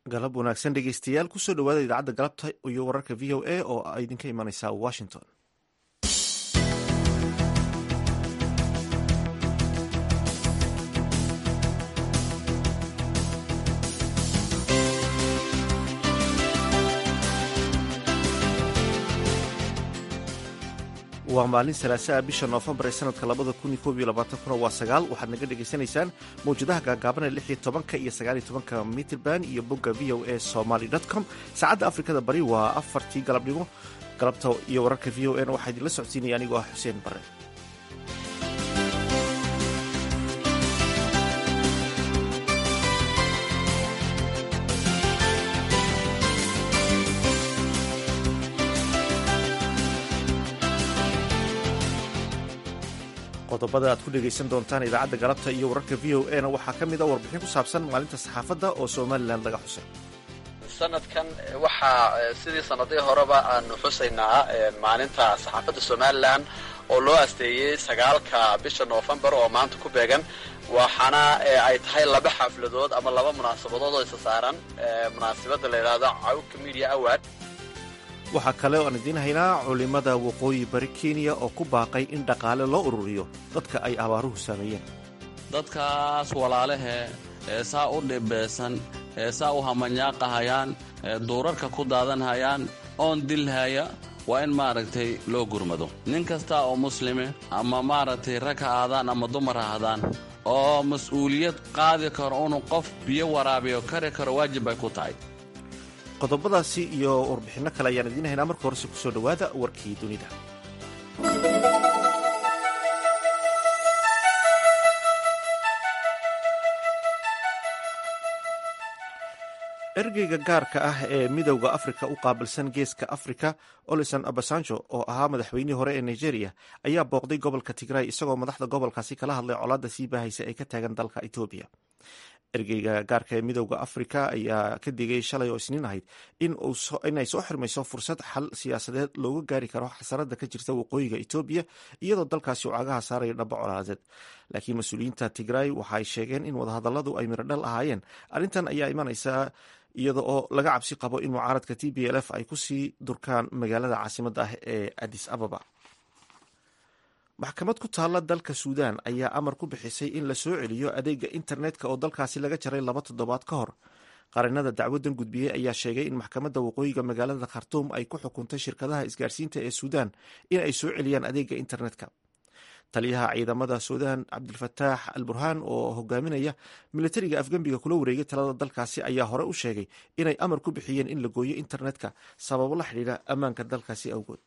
galab wanaagsan dhegeystayaal kusoo dhawaada idaacadda galabta iyo wararka v o a oo idinka imaneysa washington waa maalin salaasaa bisha noofembar ee sanadka labada kun iyo koob iyo labaatankuna waa sagaal waxaad naga dhegaysanaysaan mawjadaha gaagaaban ee lix iyo tobanka iyo sagaal iyo tobanka mitrband iyo bogga v o a somaly com saacadda afrikada bari waa afartii galabnimo galabta iyo wararka v o a na waxaa idinla socodsiinaya anigoo ah xuseen bare qodobada aad ku dhegaysan doontaan idaacadda galabta iyo wararka v o a na waxaa ka mid a warbixin ku saabsan maalinta saxaafadda oo somalilan laga xusay sanadkan waxaa sidii sanadihii horeba aanu xusaynaa maalinta saxaafadda somalilan oo loo asteeyey sagaalka bisha noofembar oo maanta ku beegan waxaana ay tahay laba xafladood ama laba munaasabadood oo isa saaran munaasabadda la yidhaahdo cawka media award waxaa kale oo aan idiin haynaa culimmada waqooyi bari kenya oo ku baaqay in dhaqaale loo ururiyo dadka ay abaaruhu saameeyeen dadkaas walaalahe ee saa u dhibeysan ee saa u hamanyaaqahayaan ee duurarka ku daadanhayaan oon dilhaya waa in maaragtay loo gurmado nin kasta oo muslime ama maaragtay rag ha aadaan ama dumar ha ahdaan oo mas-uuliyad qaadi karo inuu qof biyo waraabiyo kari karo waajib bay ku tahay qodobadaasi iyo warbixinno kale ayaan idiin haynaa marka horese kusoo dhowaada warkii dunida ergeyga gaarka ah ee midowda afrika u qaabilsan geeska afrika olison abasanjo oo ahaa madaxweynihii hore ee nigeria ayaa booqday gobolka tigray isagoo madaxda gobolkaasi kala hadlay colaadda sii baahaysa ee ka taagan dalka etoobiya ergeyga gaarka ee midowda afrika ayaa ka digay shalay oo isniin ahayd inay soo xirmayso fursad xal siyaasadeed looga gaari karo xasarada ka jirta waqooyiga etoobiya iyadoo dalkaasi uu cagaha saarayo dhaba colaadeed laakiin mas-uuliyiinta tigray waxaay sheegeen in wadahadaladu ay mirodhal ahaayeen arrintan ayaa imanaysa iyada oo laga cabsi qabo in mucaaradka t b l f ay kusii durkaan magaalada caasimadda ah ee adis ababa maxkamad ku taalla dalka suudan ayaa amar ku bixisay in la soo celiyo adeega internetka oo dalkaasi laga jaray laba toddobaad ka hor qarinada dacwadan gudbiyey ayaa sheegay in maxkamadda waqooyiga magaalada khartuum ay ku xukuntay shirkadaha isgaarsiinta ee suudan in ay soo celiyaan adeega internetka taliyaha ciidamada suudan cabdilfataax al burhaan oo hogaaminaya militariga afgembiga kula wareegay talada dalkaasi ayaa hore u sheegay inay amar ku bixiyeen in la gooyo internetka sababo la xidhiidha ammaanka dalkaasi awgood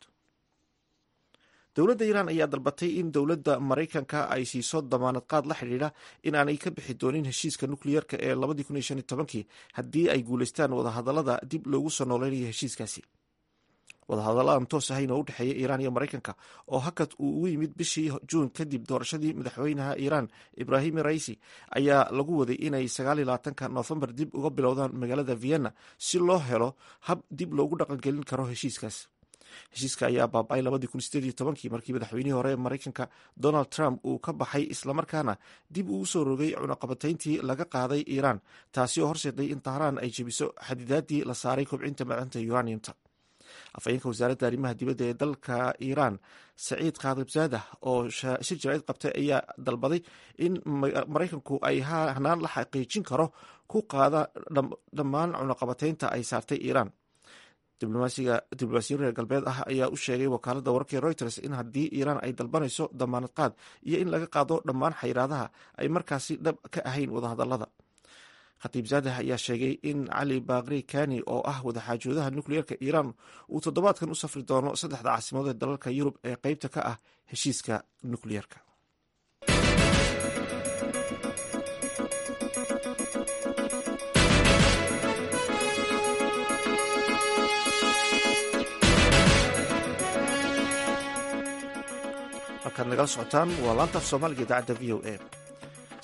dowladda iiraan ayaa dalbatay in dowladda maraykanka ay siiso damaanad qaad la xidhiidha in aanay ka bixi doonin heshiiska nukliyeerka ee labadii haddii ay guulaystaan wadahadalada dib loogu soo nooleynaya heshiiskaasi wadahadalladan toos ahayn oo u dhexeeya iiraan iyo maraykanka oo hakad uu ugu yimid bishii juun kadib doorashadii madaxweynaha iiraan ibraahim raisi ayaa lagu waday inay sagaaliyolabaatanka noofembar dib uga bilowdaan magaalada vienna si loo helo hab dib loogu dhaqangelin karo heshiiskaas heshiiska ayaa baaba-ay labadii kun sideed iyo tobankii markii madaxweynihii hore ee maraykanka donald trump uu ka baxay islamarkaana dib uu usoo rogay cunaqabatayntii laga qaaday iiraan taasi oo horseeday in tahraan ay jebiso xadidaadii la saaray kobcinta macdanta uraniumta afhayeenka wasaaradda arrimaha dibadda ee dalka iiraan saciid khaadibzaadah oo shir jaraa'id qabtay ayaa dalbaday in maraykanku ay hanaan la xaqiijin karo ku qaada dhammaan cunaqabataynta ay saartay iiraan diblomaasiyin reer galbeed ah ayaa u sheegay wakaaladda wararkii reuters in haddii iiraan ay dalbanayso damaanad qaad iyo in laga qaado dhammaan xayiraadaha ay markaasi dhab ka ahayn wadahadalada khatiib zaadah ayaa sheegay in cali baakri kani oo ah wadaxaajoodaha nukliyeerka iiraan uu toddobaadkan u safri doono saddexda caasimadood ee dalalka yurub ee qeybta ka ah heshiiska nukliyeerka halkaad nagala socotaan waa laantaaf soomaaliga idaacadda v o a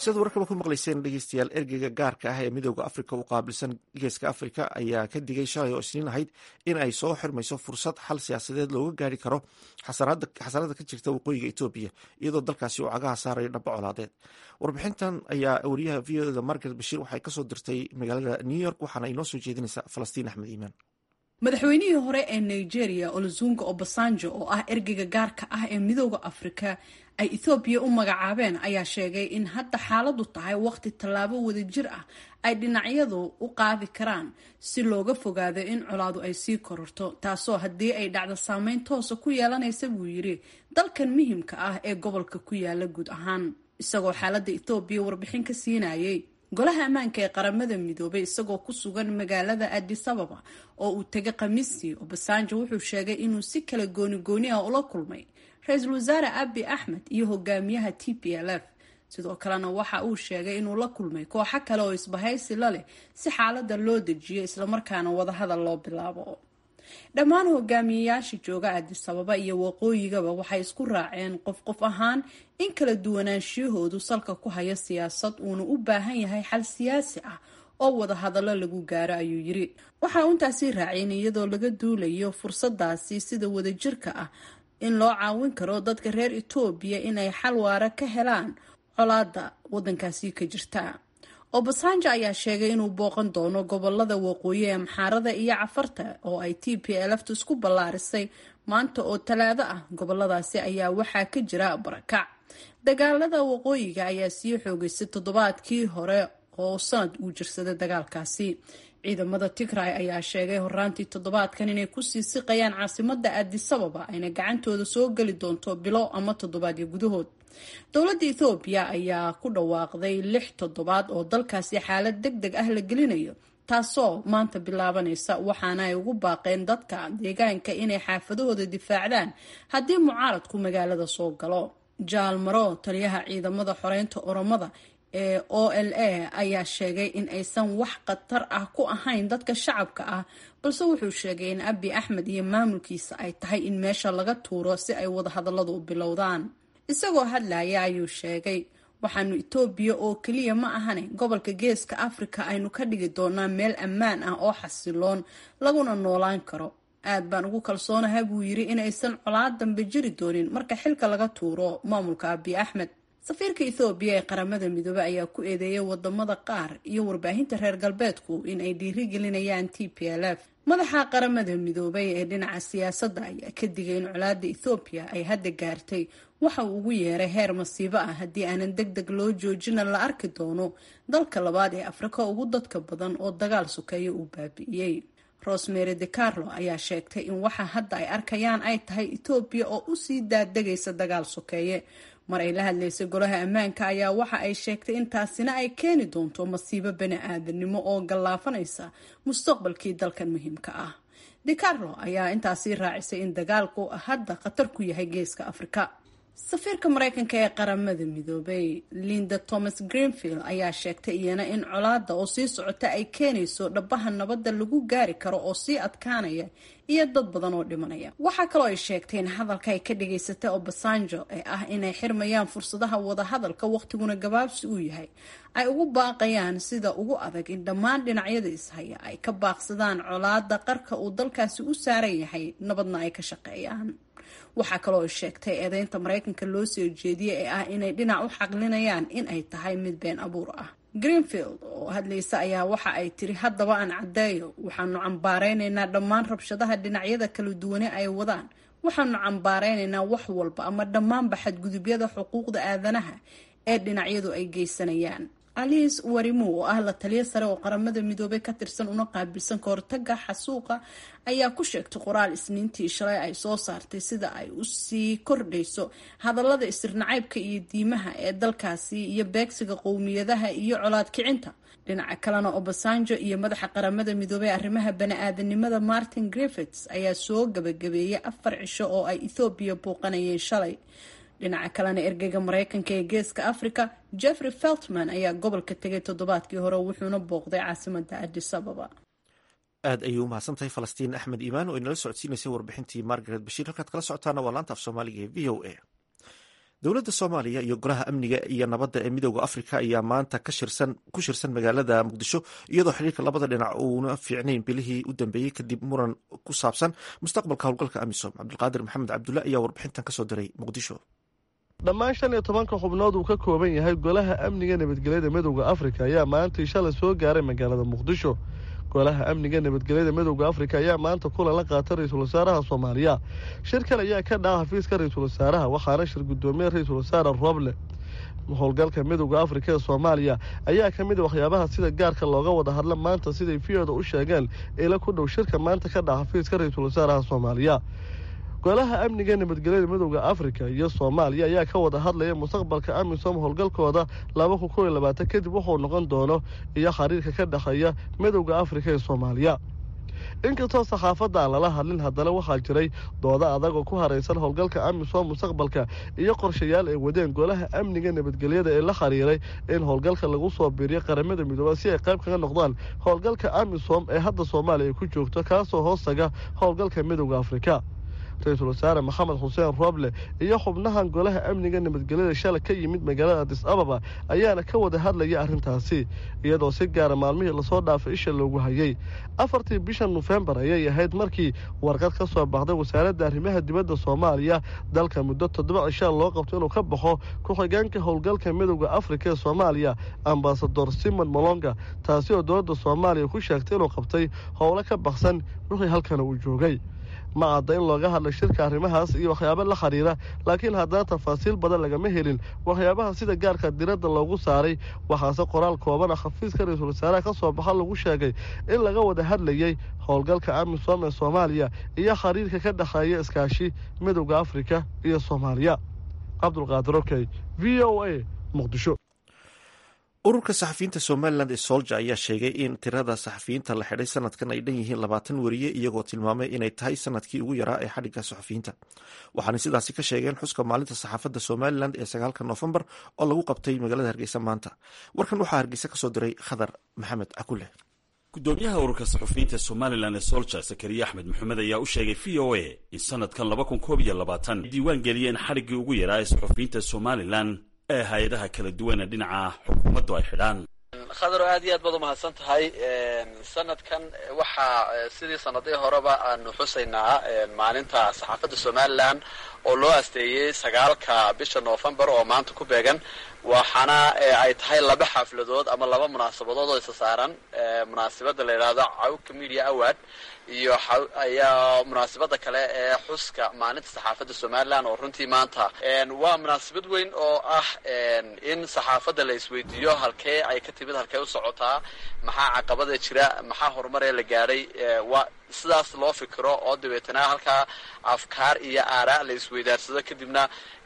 sidaad warkaba ku maqlayseen dhegeystayaal ergeyga gaarka ah ee midooda afrika u qaabilsan geeska afrika ayaa ka digay shalay oo isniin ahayd in ay soo xirmayso fursad xal siyaasadeed looga gaari karo xasarada ka jirta waqooyiga etoobiya iyadoo dalkaasi uu cagaha saarayo dhaba colaadeed warbixintan ayaa wariyaha v o da margaret bashiir waxay kasoo dirtay magaalada new york waxaana inoo soo jeedinaysa falastiin axmed iimaan madaxweynihii hore ee nigeria olozunga obasanjo oo ah ergeyga gaarka ah ee midooda afrika ay ethoobiya u magacaabeen ayaa sheegay in hadda xaaladu tahay waqti tallaabo wadajir ah ay dhinacyadu u qaadi karaan si looga fogaado in colaadu ay sii kororto taasoo haddii ay dhacdo saameyn toosa ku yeelanaysa buu yidhi dalkan muhimka ah ee gobolka ku yaala guud ahaan isagoo xaaladda ethoobiya warbixin ka siinayay golaha ammaanka ee qaramada midoobay isagoo ku sugan magaalada adis ababa oo uu tegay khamiistii obasanjo wuxuu sheegay inuu si kala gooni gooni ah ula kulmay ra-iisul wasaare abi axmed iyo hogaamiyaha t p l f sidoo kalena waxa uu sheegay inuu la kulmay kooxo kale oo isbahaysi la leh si xaalada loo dejiyo islamarkaana wadahadal loo bilaabo dhammaan hogaamiyeyaasha jooga adis ababa iyo waqooyigaba waxay isku raaceen qof qof ahaan in kala duwanaanshiyahoodu salka ku haya siyaasad uuna u baahan yahay xal siyaasi ah oo wadahadallo lagu gaaro ayuu yiri waxa uu intaasii raaceen iyadoo laga duulayo fursadaasi sida wadajirka ah in loo caawin karo dadka reer etoobiya inay xal waara ka helaan colaada wadankaasi ka jirta obasanjo ayaa sheegay inuu booqan doono gobolada waqooyi ee maxaarada iyo cafarta oo ay t p lftu isku ballaarisay maanta oo talaado ah goboladaasi ayaa waxaa ka jira barakac dagaalada waqooyiga ayaa sii xoogeysay toddobaadkii hore oo sanad uu jirsaday dagaalkaasi ciidamada tigray ayaa sheegay horaantii toddobaadkan inay kusii siqayaan caasimada adisababa ayna gacantooda soo geli doonto bilo ama toddobaadyo gudahood dowladda ethoobiya ayaa ku dhawaaqday lix toddobaad oo dalkaasi xaalad deg deg ah la gelinayo taasoo maanta bilaabanaysa waxaana ay ugu baaqeen dadka deegaanka inay xaafadahooda difaacdaan haddii mucaaradku magaalada soo galo jaal maro taliyaha ciidamada xoreynta oromada ee o l a ayaa sheegay in aysan wax khatar ah ku ahayn dadka shacabka ah balse wuxuu sheegay in abi axmed iyo maamulkiisa ay tahay in meesha laga tuuro si ay wadahadalladu u bilowdaan isagoo hadlaya ayuu sheegay waxaanu etoobiya oo keliya ma ahane gobolka geeska afrika aynu ka dhigi doonaa meel ammaan ah oo xasiloon laguna noolaan karo aad baan ugu kalsoonaha buu yiri in aysan colaad dambe jiri doonin marka xilka laga tuuro maamulka abi axmed safiirka ethoobiya ee qaramada midoobey ayaa ku eedeeyay wadamada qaar iyo warbaahinta reer galbeedku in ay dhiirigelinayaan t p l f madaxa qaramada midoobay ee dhinaca siyaasadda ayaa ka digay in colaada ethoobiya ay hadda gaartay waxa uu ugu yeeray heer masiibo ah haddii aanan deg deg loo joojina la arki doono dalka labaad ee afrika ugu dadka badan oo dagaal sukeeya uu baabi'iyey rosemary de carlo ayaa sheegtay in waxa hadda ay arkayaan ay tahay etoobiya oo usii daadegaysa dagaal sokeeye mar ay la hadlaysay golaha ammaanka ayaa waxa ay sheegtay in taasina ay keeni doonto masiibo bani aadanimo oo gallaafanaysa mustaqbalkii dalkan muhiimka ah de carlo ayaa intaasii raacisay in dagaalku hadda khatar ku yahay geeska afrika safiirka mareykanka ee qaramada midoobay linda thomas greenfield ayaa sheegtay iyana in colaada oo sii socota ay keenayso dhabaha nabadda lagu gaari karo oo sii adkaanaya iyo dad badan oo dhimanaya waxaa kaloo ay sheegtay in hadalka ay ka dhageysatay obasanjo ee ah inay xirmayaan fursadaha wadahadalka waqtiguna gabaabsi uu yahay ay ugu baaqayaan sida ugu adag in dhammaan dhinacyada ishaya ay ka baaqsadaan colaada qarka uu dalkaasi u saaran yahay nabadna ay ka shaqeeyaan waxaa kaloo sheegtay eedeynta mareykanka loo soo jeediyey ee ah inay dhinac u xaqlinayaan in ay tahay mid been abuur ah greenfield oo hadlaysa ayaa waxa ay tiri haddaba aan caddeeyo waxaanu cambaareynaynaa dhammaan rabshadaha dhinacyada kala duwane ay wadaan waxaanu cambaareynaynaa wax walba ama dhammaanba xadgudubyada xuquuqda aadanaha ee dhinacyadu ay geysanayaan alice warimu oo ah la taliyo sare oo qaramada midoobay ka tirsan una qaabilsan kahortaga xasuuqa ayaa ku sheegtay qoraal isniintii shalay ay soo saartay sida ay usii kordhayso hadallada isirnacaybka iyo diimaha ee dalkaasi iyo beegsiga qowmiyadaha iyo colaad kicinta dhinaca kalena obasanjo iyo madaxa qaramada midoobey arrimaha bani-aadanimada martin griffits ayaa soo gabagabeeyay afar cisho oo ay ethoobiya buuqanayeen shalay dhinaca kalena ergeyga mareykanka ee geeska africa jeffrey feltman ayaa gobolka tegay toddobaadkii hore wuxuuna booqday caasimada adis ababa aad ayay u mahadsantahay falastiin axmed iimaan oo inala socodsiinaysay warbixintii margaret bashiir halkaad kala socotaana waa laanta af soomaaliga ee v o a dowladda soomaaliya iyo golaha amniga iyo nabadda ee midooda afrika ayaa maanta ku shirsan magaalada muqdisho iyadoo xiriirka labada dhinac uuna fiicnayn bilihii u dambeeyey kadib muran ku saabsan mustaqbalka howlgalka amisom cabdulqaadir maxamed cabdulle ayaa warbixintan kasoo diray muqdisho dhammaan shan iyo tobanka xubnood uu ka kooban yahay golaha amniga nabadgelyada midowda afrika ayaa maantii shalay soo gaaray magaalada muqdisho golaha amniga nabadgelyada midowda afrika ayaa maanta kulan la qaatay ra-iisul wasaaraha soomaaliya shirkan ayaa ka dhaca xafiiska ra-iisul wasaaraha waxaana shir gudoomiye ra-iisul wasaare roble howlgalka midowda afrika ee soomaaliya ayaa ka mid a waxyaabaha sida gaarka looga wada hadla maanta siday v-oda u sheegeen ila ku dhow shirka maanta ka dhaca xafiiska ra-iisul wasaaraha soomaaliya golaha amniga nabadgelyada midowda afrika iyo soomaaliya ayaa ka wada hadlaya mustaqbalka amisom howlgalkooda laba kun kow iyo labaatan kadib wuxuu noqon doono iyo xiriirka ka dhexeeya midowda afrika ee soomaaliya inkastoo saxaafadda aan lala hadlin haddana waxaa jiray dooda adag oo ku haraysan howlgalka amisom mustaqbalka iyo qorshayaal ay wadeen golaha amniga nabadgelyada ee la xiriiray in howlgalka lagu soo biiriyo qaramada midooba si ay qayb kaga noqdaan howlgalka amisom ee hadda soomaaliya ay ku joogto kaasoo hoostaga howlgalka midowda afrika ra-iisul wasaare maxamed xuseen rooble iyo xubnahan golaha amniga nabadgelyada shala ka yimid magaalada adis ababa ayaana ka wada hadlaya arrintaasi iyadoo si gaara maalmihii lasoo dhaafay isha loogu hayay afartii bisha nofembar ayay ahayd markii warqad ka soo baxday wasaaradda arrimaha dibadda soomaaliya dalka muddo toddoba cishaa loo qabto inuu ka baxo ku-xigeenka howlgalka midowda afrika ee soomaaliya ambasador simon molonga taasi oo dowladda soomaaliya ku sheegtay inuu qabtay howlo ka baksan wixii halkana uu joogay ma cadda in looga hadlay shirka arrimahaas iyo waxyaabo la xiriira laakiin haddana tafaasiil badan lagama helin waxyaabaha sida gaarka diradda loogu saaray waxaase qoraal kooban ah xafiiska ra-iisul wasaaraha ka soo baxa lagu sheegay in laga wada hadlayey howlgalka amisom ee soomaaliya iyo xiriirka ka dhexeeya iskaashi midowda afrika iyo soomaaliya cabdulqaadir okey v o a muqdisho ururka saxafiyiinta somalilan ee solja ayaa sheegay in tirada saxafiyiinta la xidhay sanadkan ay dhan yihiin labaatan weriye iyagoo tilmaamay inay tahay sanadkii ugu yaraa ee xadhigga saxafiyiinta waxaana sidaasi ka sheegeen xuska maalinta saxaafadda somalilan ee sagaalka noofembar oo lagu qabtay magaalada hargeysa maanta warkan waxaa hargeysa kasoo diray khadar maxamed akule gudoomiyaha ururka saxufiyiinta somalilan ee solja sakariya axmed maxamed ayaa u sheegay v o a in sanadkan laba kun koob iyo labaatan diiwaan geliyeen xadhiggii ugu yaraa ee saxufiyiinta somalilan ee hay-adaha kala duwana dhinaca xukuumaddu ay xidhaan khadaro aad iyo aad baad umahadsan tahay sanadkan waxaa sidii sanadihii horeba aanu xusaynaa maalinta saxaafadda somalilan oo loo asteeyey sagaalka bisha noofembar oo maanta ku beegan waxaana ay tahay laba xafladood ama laba munaasabadood oo isa saaran munaasabadda la yidhaahdo cawka media award iyo ayaa munaasabada kale ee xuska maalinta saxaafadda somalilan oo runtii maanta waa munaasabad weyn oo ah in saxaafadda la isweydiiyo halkee ay ka timid halkee u socotaa maxaa caqabada jira maxaa horumaree la gaadhay waa sidaas loo fikiro oo dabeetana halkaa afkaar iyo aaraa la isweydaarsado kadibna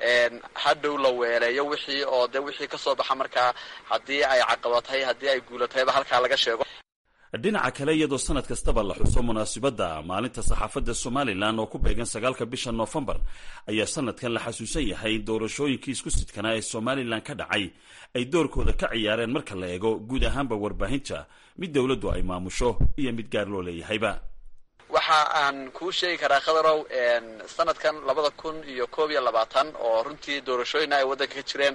hadhow la weeleeyo wixii oo de wixii kasoo baxa markaa haddii ay caqabatay haddii ay guulatayba halkaa laga sheego dhinaca kale iyadoo sanad kastaba la xuso munaasibadda maalinta saxaafadda somalilan oo ku beegan sagaalka bisha noofembar ayaa sanadkan la xasuusan yahay in doorashooyinkii isku sidkanaa ee somalilan ka dhacay ay doorkooda ka ciyaareen marka la eego guud ahaanba warbaahinta mid dowladdu ay maamusho iyo mid gaar loo leeyahayba waxa aan kuu sheegi karaa khadarow sanadkan labada kun iyo koob iyo labaatan oo runtii doorashooyina ay waddanka ka jireen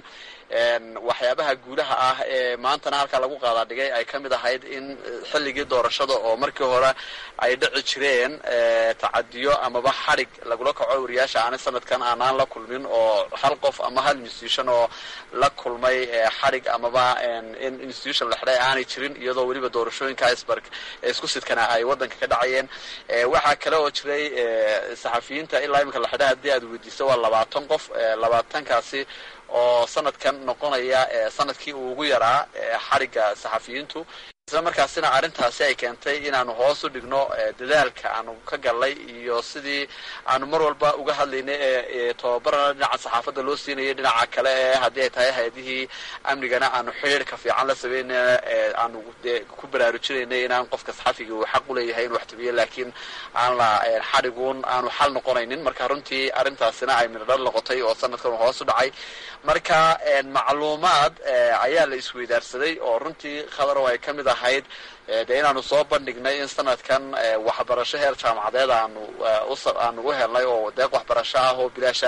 waxyaabaha guulaha ah ee maantana halkaa lagu qaadaa dhigay ay ka mid ahayd in xilligii doorashada oo markii hore ay dhici jireen tacadiyo amaba xadhig lagula kaco wariyaasha aanay sanadkan aanaan la kulmin oo hal qof ama hal institution oo la kulmay xadhig amaba in institution la xidhay aanay jirin iyadoo weliba doorashooyinka isbark isku sidkana ay waddanka ka dhacayeen waxaa kale oo jiray saxafiyiinta ilaa iminka la xidhay haddii aad weydiiso waa labaatan qof labaatankaasi oo sanadkan noqonaya sanadkii uu ugu yaraa xadhigga saxafiyiintu isla markaasina arrintaasi ay keentay inaanu hoos u dhigno dadaalka aanu ka gallay iyo sidii aanu mar walba uga hadlaynay ee tababarana dhinaca saxaafadda loo siinayay dhinaca kale ee haddii ay tahay hay-adihii amnigana aanu xidhiirka fiican la sameynayna aanu ku baraarujinaynay inaan qofka saxafiga uu xaq u leeyahay inu wax tabiyo laakiin aan la xadhiguun aanu xal noqonaynin marka runtii arrintaasina ay midhodhal noqotay oo sanadkan hoos u dhacay marka macluumaad ayaa la isweydaarsaday oo runtii khadarow ay ka mid ahayd dee inaanu soo bandhignay in sanadkan waxbarasho heer jaamacadeed aanu aanu u helnay oo deeq waxbarasho ah oo bilaasha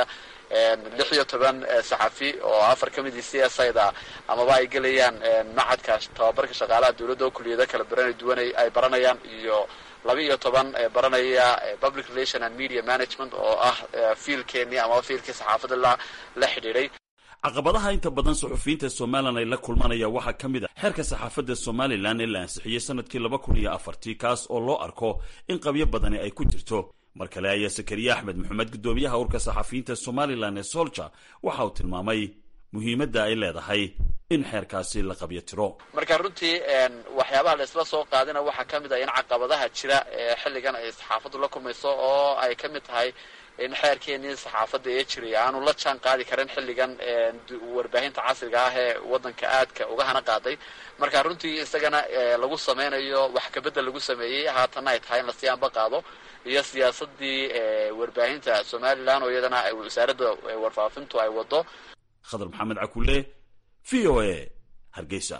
lix iyo toban saxafi oo afar ka midii c s ida amaba ay gelayaan macadka tababarka shaqaalaha dowladda oo kuliyado kala baran duwan ay baranayaan iyo laba iyo toban baranaya public relation and media management oo ah fiilkeenii amaba fiilkii saxaafadda la la xidhiidhay caqabadaha inta badan suxufiyiinta somalilan ay la kulmanaya waxaa ka mid a xeerka saxaafadda somalilan ee la ansixiyey sanadkii laba kun iyo afartii kaas oo loo arko in qabyo badani ay ku jirto mar kale ayaa sakariye axmed maxamed guddoomiyaha urka saxafiyiinta somalilan ee solja waxa uu tilmaamay muhiimadda ay leedahay in xeerkaasi la qabyo tiro marka runtii waxyaabaha la isla soo qaadina waxaa ka mid ah in caqabadaha jira ee xilligan ay saxaafaddu la kulmayso oo ay ka mid tahay in xeerkeenii saxaafadda ee jiray aanu la jaan qaadi karin xilligan warbaahinta casriga ah ee waddanka aadka uga hana qaaday marka runtii isagana lagu sameynayo wax kabedel lagu sameeyey haatanna ay tahay in lasii anba qaado iyo siyaasadii warbaahinta somalilan oo iyadana wasaaradda warfaafintu ay wado khadar maxamed cakule v o a hargeysa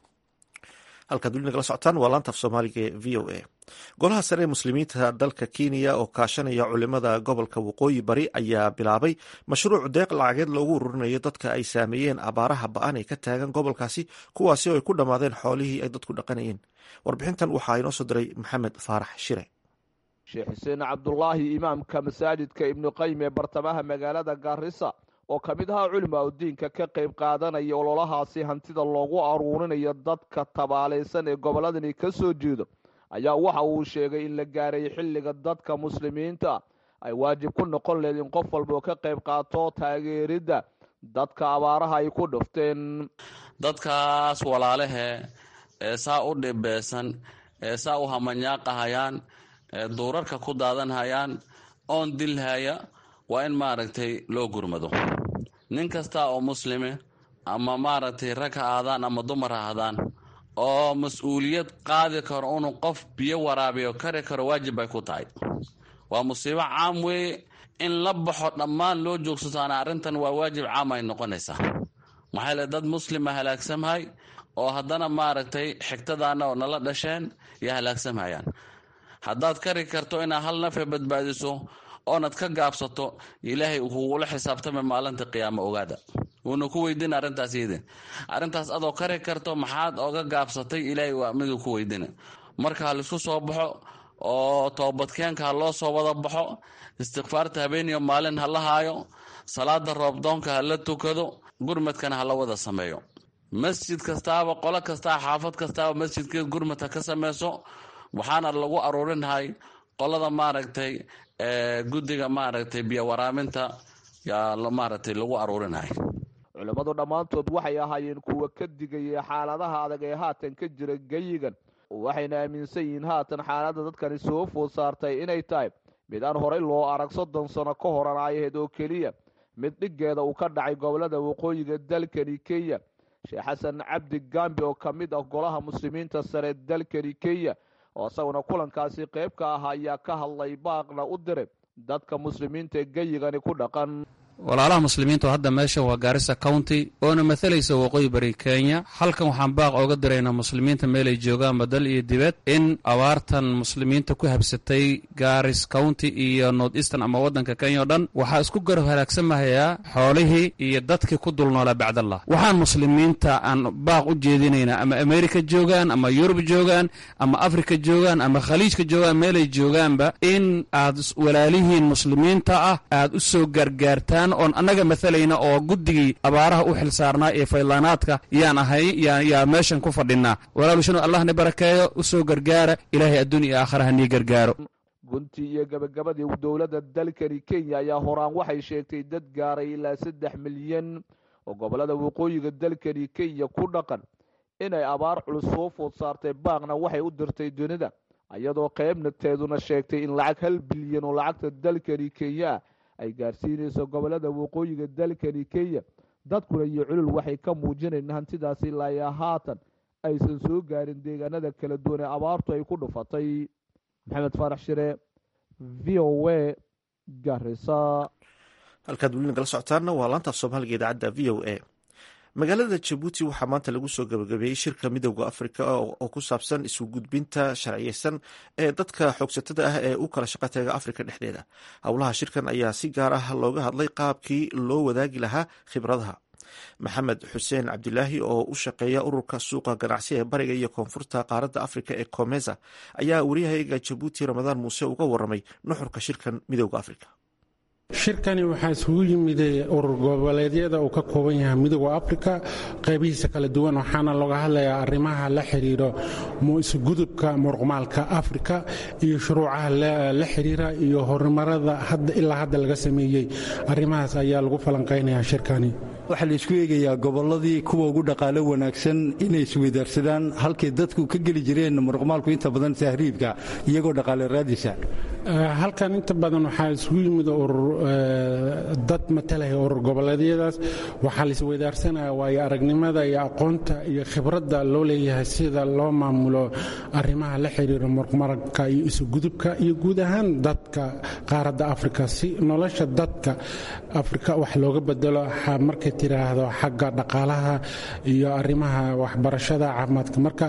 halkaad weli nagala socotaan waa laanta af soomaaliga ee v o a golaha sare ee muslimiinta dalka kenya oo kaashanaya culimada gobolka waqooyi bari ayaa bilaabay mashruuc deeq lacageed loogu ururinayo dadka ay saameeyeen abaaraha ba-an ee ka taagan gobolkaasi kuwaasi oo ay ku dhammaadeen xoolihii ay dadku dhaqanayeen warbixintan waxaa inoo soo diray maxamed faarax shire sheekh xuseen cabdulaahi imaamka masaajidka ibnu qayim ee bartamaha magaalada gaarisa oo ka mid ahaa culimaa udiinka ka qayb qaadanaya ololahaasi hantida loogu aruurinayo dadka tabaalaysan ee gobolladani ka soo jeedo ayaa waxa uu sheegay in la gaaray xilliga dadka muslimiinta ay waajib ku noqon lehed in qof walba oo ka qayb qaato taageeridda dadka abaaraha ay ku dhufteen dadkaas walaalehe ee saa u dhibeesan ee saa u hamanyaaqahayaan ee duurarka ku daadanhayaan oon dilhaya waa in maaragtay loo gurmado nin kasta oo muslime ama maaragtay rag ha aadaan ama dumar ha ahdaan oo mas-uuliyad qaadi karo inuu qof biyo waraabiyo kari karo waajib bay ku tahay waa musiibo caam weeye in la baxo dhammaan loo joogsataan arrintan waa waajib caam ay noqonaysaa maxaa le dad muslima halaagsamhay oo haddana maaragtay xigtadaana oo nala dhasheen iyo halaagsamhayaan haddaad kari karto inaad hal nafe badbaadiso oonad ka gaabsato ilaahay kugula xisaabtama maalinta qiyaamo ogaada wuuna ku weydiina arrintaas yidin arrintaas adoo kari karto maxaad oga gaabsatay ilaahay waa miduu ku weydiina marka ha laisku soo baxo oo toobadkeenka ha loo soo wada baxo istikfaarta habeeniyo maalin ha la haayo salaada roobdoonka ha la tukado gurmadkana ha la wada sameeyo masjid kastaaba qolo kastaa xaafad kastaaba masjidkeed gurmad ha ka sameyso waxaana lagu aruurinhay qolada maaragtay guddiga maaragtay biyo waraaminta yaa maaragtay lagu aruurinhay culimmadu dhammaantood waxay ahaayeen kuwa ka digaya xaaladaha adag ee haatan ka jira geyigan waxayna aaminsan yihiin haatan xaaladda dadkani soo food saartay inay tahay mid aan horey loo arag soddon sano ka horan ayahayd oo keliya mid dhiggeeda uu ka dhacay gobollada waqooyiga dalkani kenya sheekh xasan cabdi gambi oo ka mid ah golaha muslimiinta sare dalkani kenya oo isaguna kulankaasi qayb ka ah ayaa ka hadlay baaqna u diray dadka muslimiinta ee geyigani ku dhaqan walaalaha muslimiinta oo hadda meesha waa gaarisa county oona mathalaysa waqooyi bari kenya halkan waxaan baaq ooga diraynaa muslimiinta meelay joogaanba dal iyo dibad in abaartan muslimiinta ku habsatay garis county iyo north eastern ama waddanka kenya o dhan waxaa isku garab halaagsamhayaa xoolihii iyo dadkii ku dulnoolaa bacdallah waxaan muslimiinta aan baaq u jeedinaynaa ama america joogaan ama yurub joogaan ama africa joogaan ama khaliijka joogaan meelay joogaanba in aad walaalihiin muslimiinta ah aad u soo gargaartaan oon annaga mathalayna oo guddigii abaaraha u xil saarnaa ee faylaanaadka yaan ahay yaa meeshan ku fadhinaa walaalushanu allahna barakeeyo u soo gargaara ilaahay adduun iyo aakharaha nii gargaaro gunti iyo gabagabadii dowladda dalkani kenya ayaa horaan waxay sheegtay dad gaaray ilaa saddex milyan oo gobollada waqooyiga dalkani kenya ku dhaqan inay abaar culus soo food saartay baaqna waxay u dirtay dunida iyadoo qaybnateeduna sheegtay in lacag hal bilyan oo lacagta dalkani kenya ay gaarsiinayso gobollada waqooyiga dalkani kenya dadkuna iyo culul waxay ka muujinayn hantidaasi ilaayaa haatan aysan soo gaarin deegaanada kala duwan ee abaartu ay ku dhufatay maxamed faarax shire v o a garisa halkaad weli nagala socotaanna waa laantaaf soomaaliga idaacadda v o a magaalada jabuuti waxaa maanta lagu soo gabagabeeyey shirka midowda afrika oo ku saabsan isu gudbinta sharciyeysan ee dadka xoogsatada ah ee u kala shaqo taga afrika dhexdeeda howlaha shirkan ayaa si gaar ah looga hadlay qaabkii loo wadaagi lahaa khibradaha maxamed xuseen cabdilaahi oo u shaqeeya ururka suuqa ganacsi ee bariga iyo koonfurta qaaradda afrika ee comesa ayaa waryahaga jabuuti ramadaan muuse uga waramay nuxurka shirkan midowda afrika shirkani waxaa isugu yimiday urur goboleedyada uu ka kooban yahay midooda afrika qaybihiisa kala duwan waxaana looga hadlayaa arrimaha la xidhiiro isugudubka muruqmaalka afrika iyo shuruucaha la xidhiira iyo horumarada ilaa hadda laga sameeyey arrimahaas ayaa lagu falanqaynayaa shirkani waxaa la isku eegayaa gobolladii kuwa ugu dhaqaalo wanaagsan inay isweydaarsadaan halkay dadku ka geli jireen muruqmaalku inta badan tahriibka iyagoo dhaqaale raadisa halkan inta badan waxaa isugu yimid dad matalaya urur goboleedyadaas waxaa la isweydaarsanaya waayo aragnimada iyo aqoonta iyo khibradda loo leeyahay sida loo maamulo arrimaha la xiriira muruqmaalka iyo isugudubka iyo guud ahaan dadka qaaradda afrika si nolosha dadka afrika wax looga bedelo markay tiraahdo xagga dhaqaalaha iyo arrimaha waxbarashada caafimaadka marka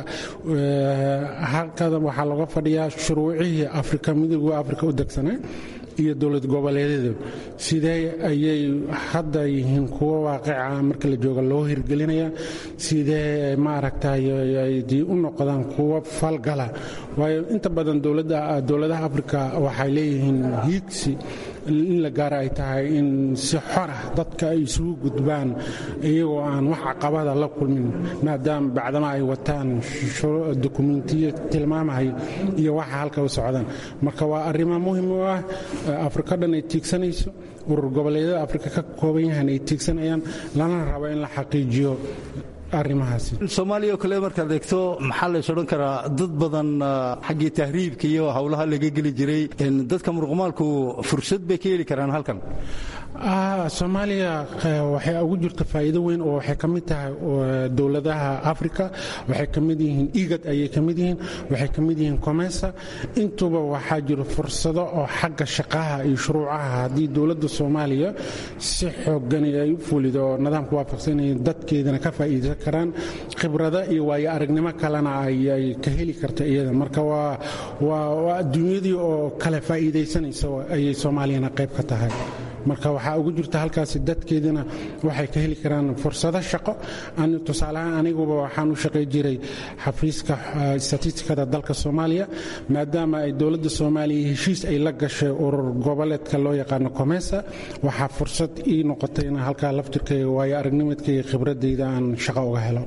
halkada waxaa looga fadhiyaa shuruucihii afrika midooda afrika u degsanaa iyo dowlad goboleedyadu sidee ayay hadda yihiin kuwo waaqica marka la jooga loo hirgelinaya sidee maaragtay ay u noqdaan kuwo falgala waayo inta badan dowladaha afrika waxay leeyihiin hiigsi in la gaara ay tahay in si xorah dadka ay isugu gudbaan iyagoo aan wax caqabada la kulmin maadaama bacdama ay wataan dokumentiyo tilmaamahay iyo waxa halka u socdaan marka waa arrimo muhim u ah afrika dhan ay tiigsanayso urur goboleedyada afrika ka kooban yahan ay tiigsanayaan lana rabo in la xaqiijiyo soomaaliya oo kale markaad eegto maxaa lays odhan karaa dad badan xaggii tahriibka iyo howlaha laga geli jiray dadka muruqmaalku fursad bay ka heli karaan halkan soomaaliya waxay ugu jirta faa'iido weyn oo waxay ka mid tahay dowladaha afrika waxay ka mid yihiin igad ayay ka mid yihiin waxay ka mid yihiin comesa intuba waxaa jiro fursado oo xagga shaqaha iyo shuruucaha haddii dowladda soomaaliya si xoogani ay u fulido oo nidaamka waafaqsanaya dadkeedana ka faa'iidaysan karaan khibrado iyo waayo aragnimo kalena ay ka heli karta iyada marka waa adduunyadii oo kale faa'iidaysanaysa ayay soomaaliyana qayb ka tahay marka waxaa ugu jirta halkaasi dadkeedina waxay ka heli karaan fursado shaqo tusaaleahaan aniguba waxaan u shaqay jiray xafiiska statistikada dalka soomaaliya maadaama ay dowladda soomaaliya heshiis ay la gashay urur goboleedka loo yaqaano comesa waxaa fursad ii noqotay in halkaa laftirkayga waayo aragnimadkayga khibradayda aan shaqo uga helo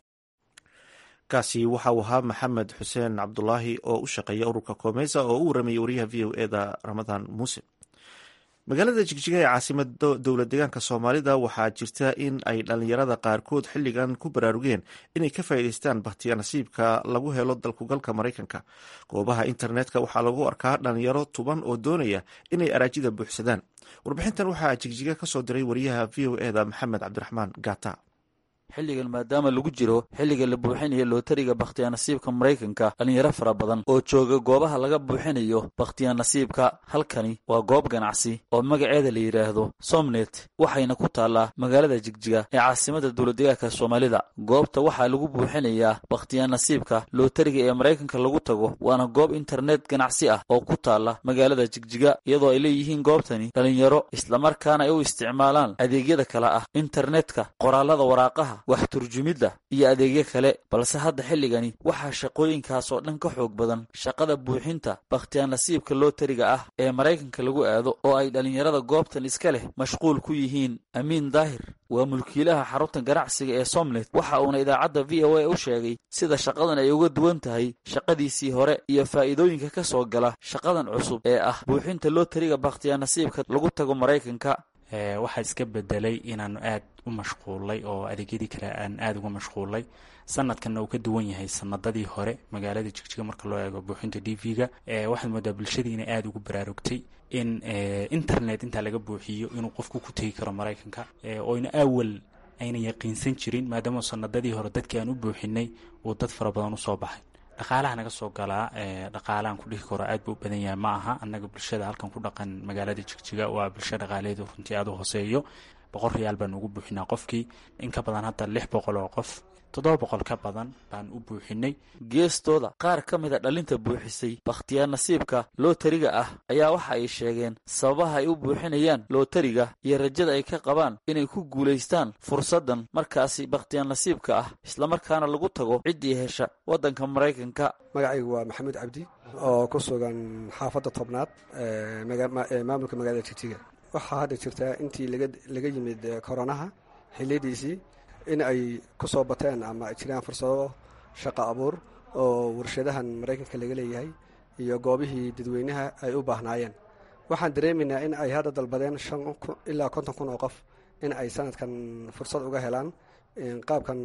kaasi waxa uu ahaa maxamed xuseen cabdulaahi oo u shaqeeya ururka comesa oo u waramayay wariyaha v o eda ramadaan muuse magaalada jigjiga ee caasimada dowlad deegaanka soomaalida waxaa jirta in ay dhalinyarada qaarkood xilligan ku baraarugeen inay ka faa'iidaystaan bakhtiya nasiibka lagu helo dalkugalka maraykanka goobaha internetka waxaa lagu arkaa dhalinyaro tuban oo doonaya inay araajida buuxsadaan warbixintan waxaa jigjiga ka soo diray wariyaha v o eda maxamed cabdiraxmaan gata xilligan maadaama lagu jiro xilliga la buuxinayo lootariga bakhtiya nasiibka maraykanka dhallinyaro fara badan oo jooga goobaha laga buuxinayo bakhtiya nasiibka halkani waa goob ganacsi oo magaceeda la yidhaahdo somnet waxayna ku taallaa magaalada jigjiga ee caasimada dowladdegaanka soomaalida goobta waxaa lagu buuxinayaa bakhtiya nasiibka lootariga ee maraykanka lagu tago waana goob internet ganacsi ah oo ku taalla magaalada jigjiga iyadoo ay leeyihiin goobtani dhallinyaro islamarkaana ay u isticmaalaan adeegyada kale ah internetka qoraalada waraaqaha wax turjumidda iyo adeegyo kale balse hadda xilligani waxaa shaqooyinkaas oo dhan ka xoog badan shaqada buuxinta bakhtiyaa nasiibka lootariga ah ee maraykanka lagu aado oo ay dhallinyarada goobtan iska leh mashquul ku yihiin amiin daahir waa mulkiilaha xarunta ganacsiga ee somnet waxa uuna idaacadda v o a u sheegay sida shaqadan ay uga duwan tahay shaqadiisii hore iyo faa'iidooyinka ka soo gala shaqadan cusub ee ah buuxinta lootariga bakhtiyaa nasiibka lagu tago maraykanka waxaa iska bedelay inaanu aad u mashquulay oo adeegyadii kale aan aada uga mashquulay sanadkanna uu ka duwan yahay sanadadii hore magaalada jigjiga marka loo eego buuxinta d v-ga waxaad moodaa bulshadii inay aada ugu baraarugtay in internet intaa laga buuxiyo inuu qofku ku tegi karo maraykanka oyna awal ayna yaqiinsan jirin maadaama sanadadii hore dadkii aan u buuxinay uu dad fara badan usoo baxay dhaqaalaha naga soo galaa dhaqaalahan ku dhihi karo aad buu u badan yahay ma aha annaga bulshada halkan ku dhaqan magaalada jigjiga waa bulsho dhaqaaleedu runtii aada u hooseeyo boqol riyaal baan ugu buuxinaa qofkii in ka badan hadda lix boqol oo qof toddoba boqol ka badan baan u buuxinay geestooda qaar ka mida dhalinta buuxisay bakhtiyaar nasiibka lootariga ah ayaa waxa ay sheegeen sababaha ay u buuxinayaan lootariga iyo rajada ay ka qabaan inay ku guulaystaan fursaddan markaasi bakhtiyaar nasiibka ah islamarkaana lagu tago ciddii hesha waddanka maraykanka magacaygu waa maxamuud cabdi oo ku sugan xaafadda tobnaad maamulka magaalada jigjiga waxaa hadda jirtaa intii laga yimid koronaha xiliyadiisii in ay ku soo bateen ama ay jiraan fursado shaqo abuur oo warshadahan maraykanka laga leeyahay iyo goobihii dadweynaha ay u baahnaayeen waxaan dareemaynaa in ay hadda dalbadeen ilaa konton kun oo qof in ay sanadkan fursad uga helaan qaabkan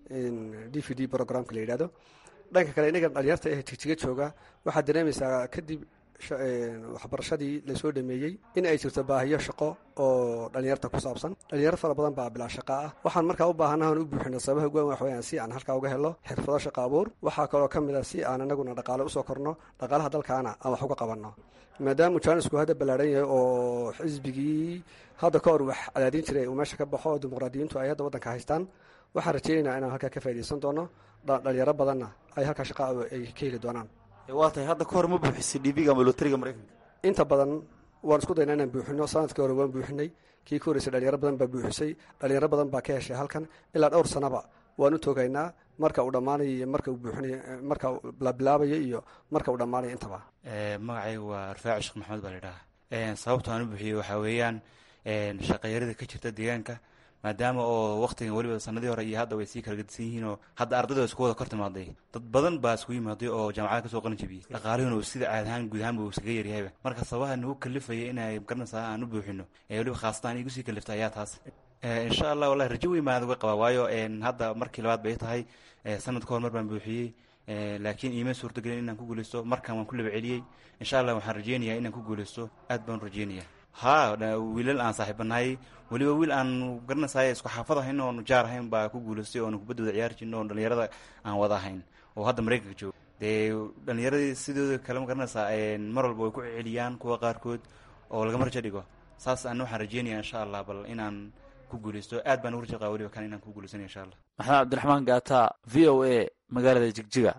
d v d programka la yidhahdo dhanka kale inaga dhalinyarta ee jigjiga jooga waxaad dareemaysaa kadib waxbarashadii lasoo dhameeyey in ay jirto baahiyo shaqo oo dhalinyarta ku saabsan dhalinyaro fara badan baa bilaa shaqa ah waxaan markaa u baahanaha aan u buuxino sababaha goan wax weyaan si aan halkaa uga helo xirfado shaqo abuur waxaa kaloo ka mid a si aan anaguna dhaqaale usoo korno dhaqaalaha dalkaana aan wax uga qabanno maadaama jaanisku hadda ballaadhan yahay oo xisbigii hadda ka hor wax cadaadin jiray uu meesha ka baxo oo dimuqraadiyiintu ay hadda waddanka haystaan waxaan rajaynaynaa inaan halkaa ka faa'idaysan doono dhalinyaro badanna ay halkaa shaqa ay ka heli doonaan waa tahay hadda ka hor ma buuxisay dhibiga ama lootariga maraykanka inta badan waan isku daynaa inaan buuxino sanadkii hore waan buuxinay kii ka horreysay dhalinyaro badan baa buuxisay dhalinyaro badan baa ka heshay halkan ilaa dhowr sanaba waan u toogaynaa marka uu dhammaanayo iyo marka uu buuxinayo marka la bilaabayo iyo marka uu dhammaanayo intaba magacaygu waa rufaaci sheekh maxamed baa ladhahaa sababta aan u buuxiyey waxaa weeyaan shaqayarida ka jirta deegaanka maadaama oo waktigan weliba sanadii hore iyo hadda way sii kala gedisan yihiin oo hadda ardayda isku wada kor timaaday dad badan baa isku yimaaday oo jaamacada kasoo qalin jabiyey dhaqaalihuna uu sida caad ahaan guud ahaanba uu iskaga yaryahayba marka sababaha nagu kalifaya inay garanaysaa aan u buuxino ee weliba khaasatan igu sii kaliftay ayaa taas insha allah wallahi rajo weyn baan uga qabaa waayo hadda markii labaad bay tahay sanad ka hor mar baan buuxiyey laakiin iima suurtagelin inaan ku guuleysto markan waan ku laba celiyey insha allah waxaan rajeynayaa inaan ku guuleysto aad baan u rajeynaya haa wiilal aan saaxiibanahay weliba wiil aan garanaysaay isku xaafad ahayn oon jaar ahayn baa ku guulaystay oon kubaddooda ciyaari jirno oon dhalinyarada aan wada ahayn oo hadda maraykanka jooga dee dhalinyaradii sidooda kale ma garanaysaa mar walba way ku celiyaan kuwa qaarkood oo lagama rajo dhigo saas ana waxaan rajeynaya insha allah bal inaan ku guuleysto aad baan ugu rajo qaba weliba kan inaan ku guuleysanaya insha allah maxamed cabdiraxmaan gaata v o a magaalada jigjiga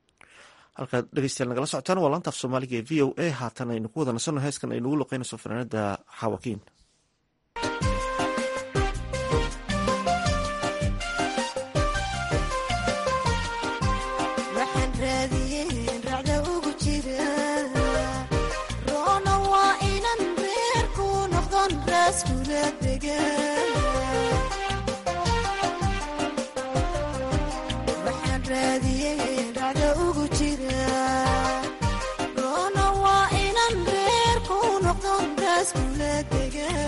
halkaad dhegeystayaal nagala socotaan waa laantaaf soomaaliga ee v o a haatan aynu ku wada nasanno heeskan ay nagu luqeynayso fanaanada xawakiin Rona waa inan reer ku noqdon raas kula degan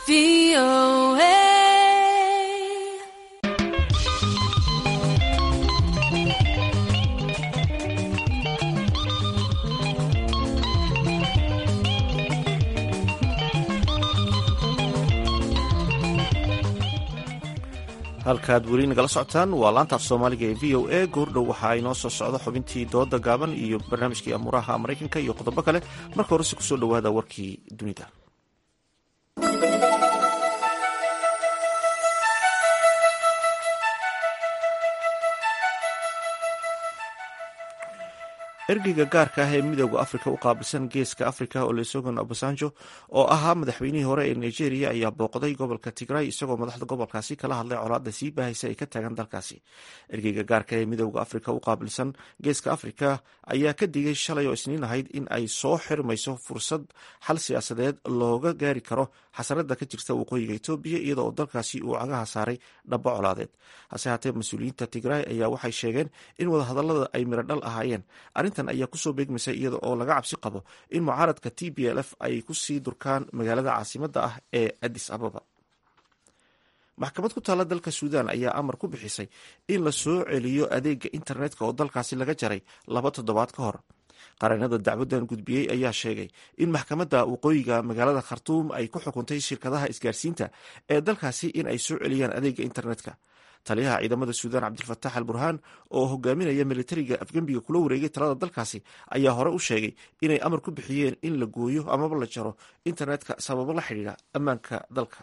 halkaad weli nagala socotaan waa laanta af soomaaliga ee v o a goordhow waxaa inoo soo socda xubintii dooda gaaban iyo barnaamijkii amuuraha maraykanka iyo qodobo kale marka horese kusoo dhowaada warkii dunida ergeyga gaarka ah ee midooda afrika u qaabilsan geeska afrika olusegun obasanjo oo ahaa madaxweynihii hore ee nigeria ayaa booqday gobolka tigray isagoo madaxda gobolkaasi kala hadlay colaadda sii baahaysa ay ka taagan dalkaasi ergeyga gaarka ee midooda afrika u qaabilsan geeska afrika ayaa ka digay shalay oo isniin ahayd in ay soo xirmayso fursad xal siyaasadeed looga gaari karo xasarada ka jirta waqooyiga etoobiya iyada oo dalkaasi uu cagaha saaray dhabo colaadeed hase haatee mas-uuliyiinta tigray ayaa waxay sheegeen in wadahadalada ay miradhal ahaayeen arrintan ayaa kusoo beegmaysa iyada oo laga cabsi qabo in mucaaradka t b l f ay kusii durkaan magaalada caasimada ah ee adis ababa maxkamad ku taalla dalka suudan ayaa amar ku bixisay in la soo celiyo adeega internetka oo dalkaasi laga jaray laba toddobaad ka hor qareenada dacwadan gudbiyey ayaa sheegay in maxkamadda waqooyiga magaalada khartuum ay ku xukuntay shirkadaha isgaarsiinta ee dalkaasi in ay soo celiyaan adeega internetka taliyaha ciidamada suudaan cabdilfatax al burhaan oo hogaaminaya militariga afgembiga kula wareegay talada dalkaasi ayaa hore u sheegay inay amar ku bixiyeen in la gooyo amaba la jaro internetka sababo la xidhiidha ammaanka dalka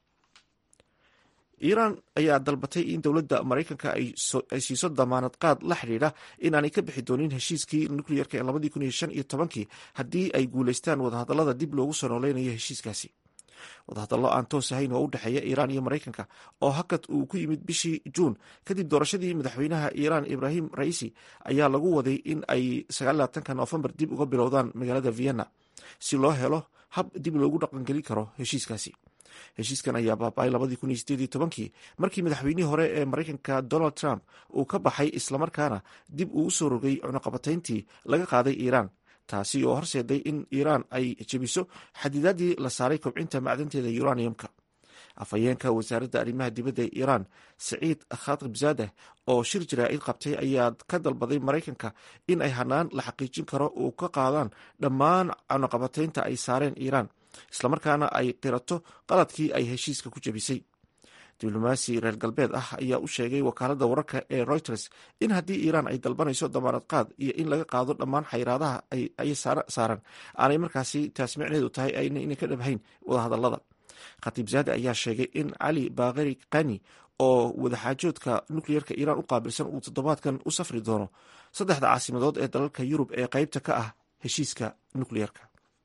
iiraan ayaa dalbatay in dowladda maraykanka ay siiso damaanad qaad la xidhiidha inaanay ka bixi doonin heshiiskii nukleyerka ee labadii kun iyo shan iyo tobankii haddii ay guulaystaan wadahadallada dib loogu soo nooleynayo heshiiskaasi wadahadallo aan toos ahayn oo u dhexeeya iiraan iyo maraykanka oo hakad uu ku yimid bishii juun kadib doorashadii madaxweynaha iiraan ibraahim raisi ayaa lagu waday in ay sagaalaatanka noofembar dib uga bilowdaan magaalada vienna si loo helo hab dib loogu dhaqangelin karo heshiiskaasi heshiiskan ayaa baaba-ay labadii kun iyo sideed iyo tobankii markii madaxweynihii hore ee maraykanka donald trump uu ka baxay islamarkaana dib uu usoo rogay cunaqabatayntii laga qaaday iiraan taasi oo horseeday in iiraan ay jebiso xadidaadii la saaray kobcinta macdanteeda uraniumka afhayeenka wasaaradda arrimaha dibadda ee iiraan saciid khatibzadeh oo shir jaraa'id qabtay ayaa ka dalbaday maraykanka in ay hanaan la xaqiijin karo uu ka qaadaan dhammaan cunaqabataynta ay saareen iiraan islamarkaana ay qirato qaladkii ay heshiiska ku jebisay diblomaasi reer galbeed ah ayaa u sheegay wakaaladda wararka ee reuters in haddii iiraan ay dalbanayso damaanad qaad iyo in laga qaado dhammaan xayiraadaha ay saaran aanay markaasi taas micneedu tahay inay ka dhabhayn wadahadallada khatiibzaade ayaa sheegay in cali baakari kani oo wadaxaajoodka nukleyerka iiraan u qaabilsan uu toddobaadkan u safri doono saddexda caasimadood ee dalalka yurub ee qeybta ka ah heshiiska nukleyerka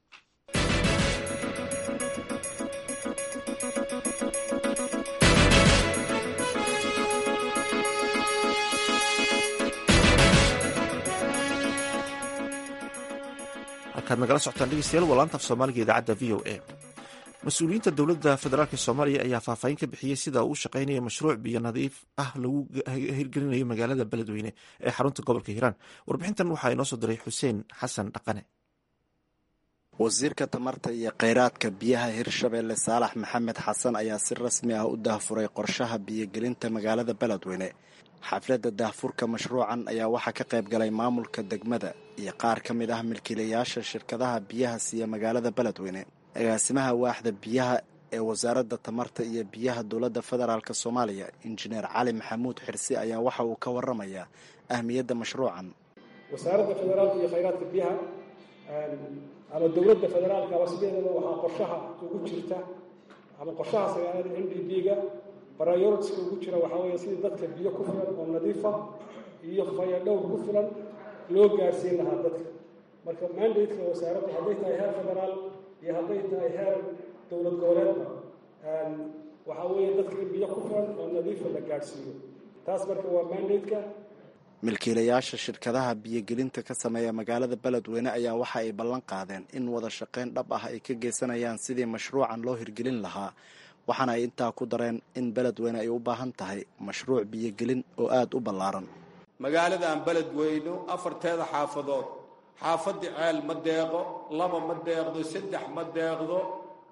halkaad nagala socotaan dhegeystayaal waa laanta af soomaaliga idaacadda v o a mas-uuliyiinta dowladda federaalk soomaaliya ayaa faahfaahin ka bixiyey sida uu u shaqeynayo mashruuc biyo nadiif ah lagu hirgelinayo magaalada beledweyne ee xarunta gobolka hiiraan warbixintan waxaa inoo soo diray xuseen xasan dhaqane wasiirka tamarta iyo kheyraadka biyaha hirshabeelle saalax maxamed xasan ayaa si rasmi ah u daahfuray qorshaha biyogelinta magaalada beledweyne xafladda daahfurka mashruucan ayaa waxaa ka qayb galay maamulka degmada iyo qaar ka mid ah milkiilayaasha shirkadaha biyaha siiya magaalada beledweyne agaasimaha waaxda biyaha ee wasaaradda tamarta iyo biyaha dowladda federaalk soomaaliya injineer cali maxamuud xirsi ayaa waxa uu ka waramayaa ahmiyadda mashruucan wasaaradda federaalka iyo khayraadka biyaha ama dowladda federaalka wasbeedaba waxaa qorshaha ugu jirta ama qorshaha sagaalada n d b-ga baryoritiska ugu jira waxaa weeye sidii dadka biyo ku filan oo nadiifa iyo fayadhowr ku filan loo gaarsiin lahaa dadka marka mandateka wasaaraddu hadday tahay heer federaal iyo hadday tahay heer dowlad goboleedba waxaa weeye dadka in biyo ku filan oo nadiifa la gaadhsiiyo taas marka waa mandateka milkiilayaasha shirkadaha biyogelinta ka sameeya magaalada beledweyne ayaa waxa ay ballan qaadeen in wada shaqayn dhab ah ay ka geysanayaan sidii mashruucan loo hirgelin lahaa waxaana ay intaa ku dareen in beledweyne ay u baahan tahay mashruuc biyogelin oo aada u ballaaran magaaladan beledweyno afarteeda xaafadood xaafadii ceel ma deeqo laba ma deeqdo saddex ma deeqdo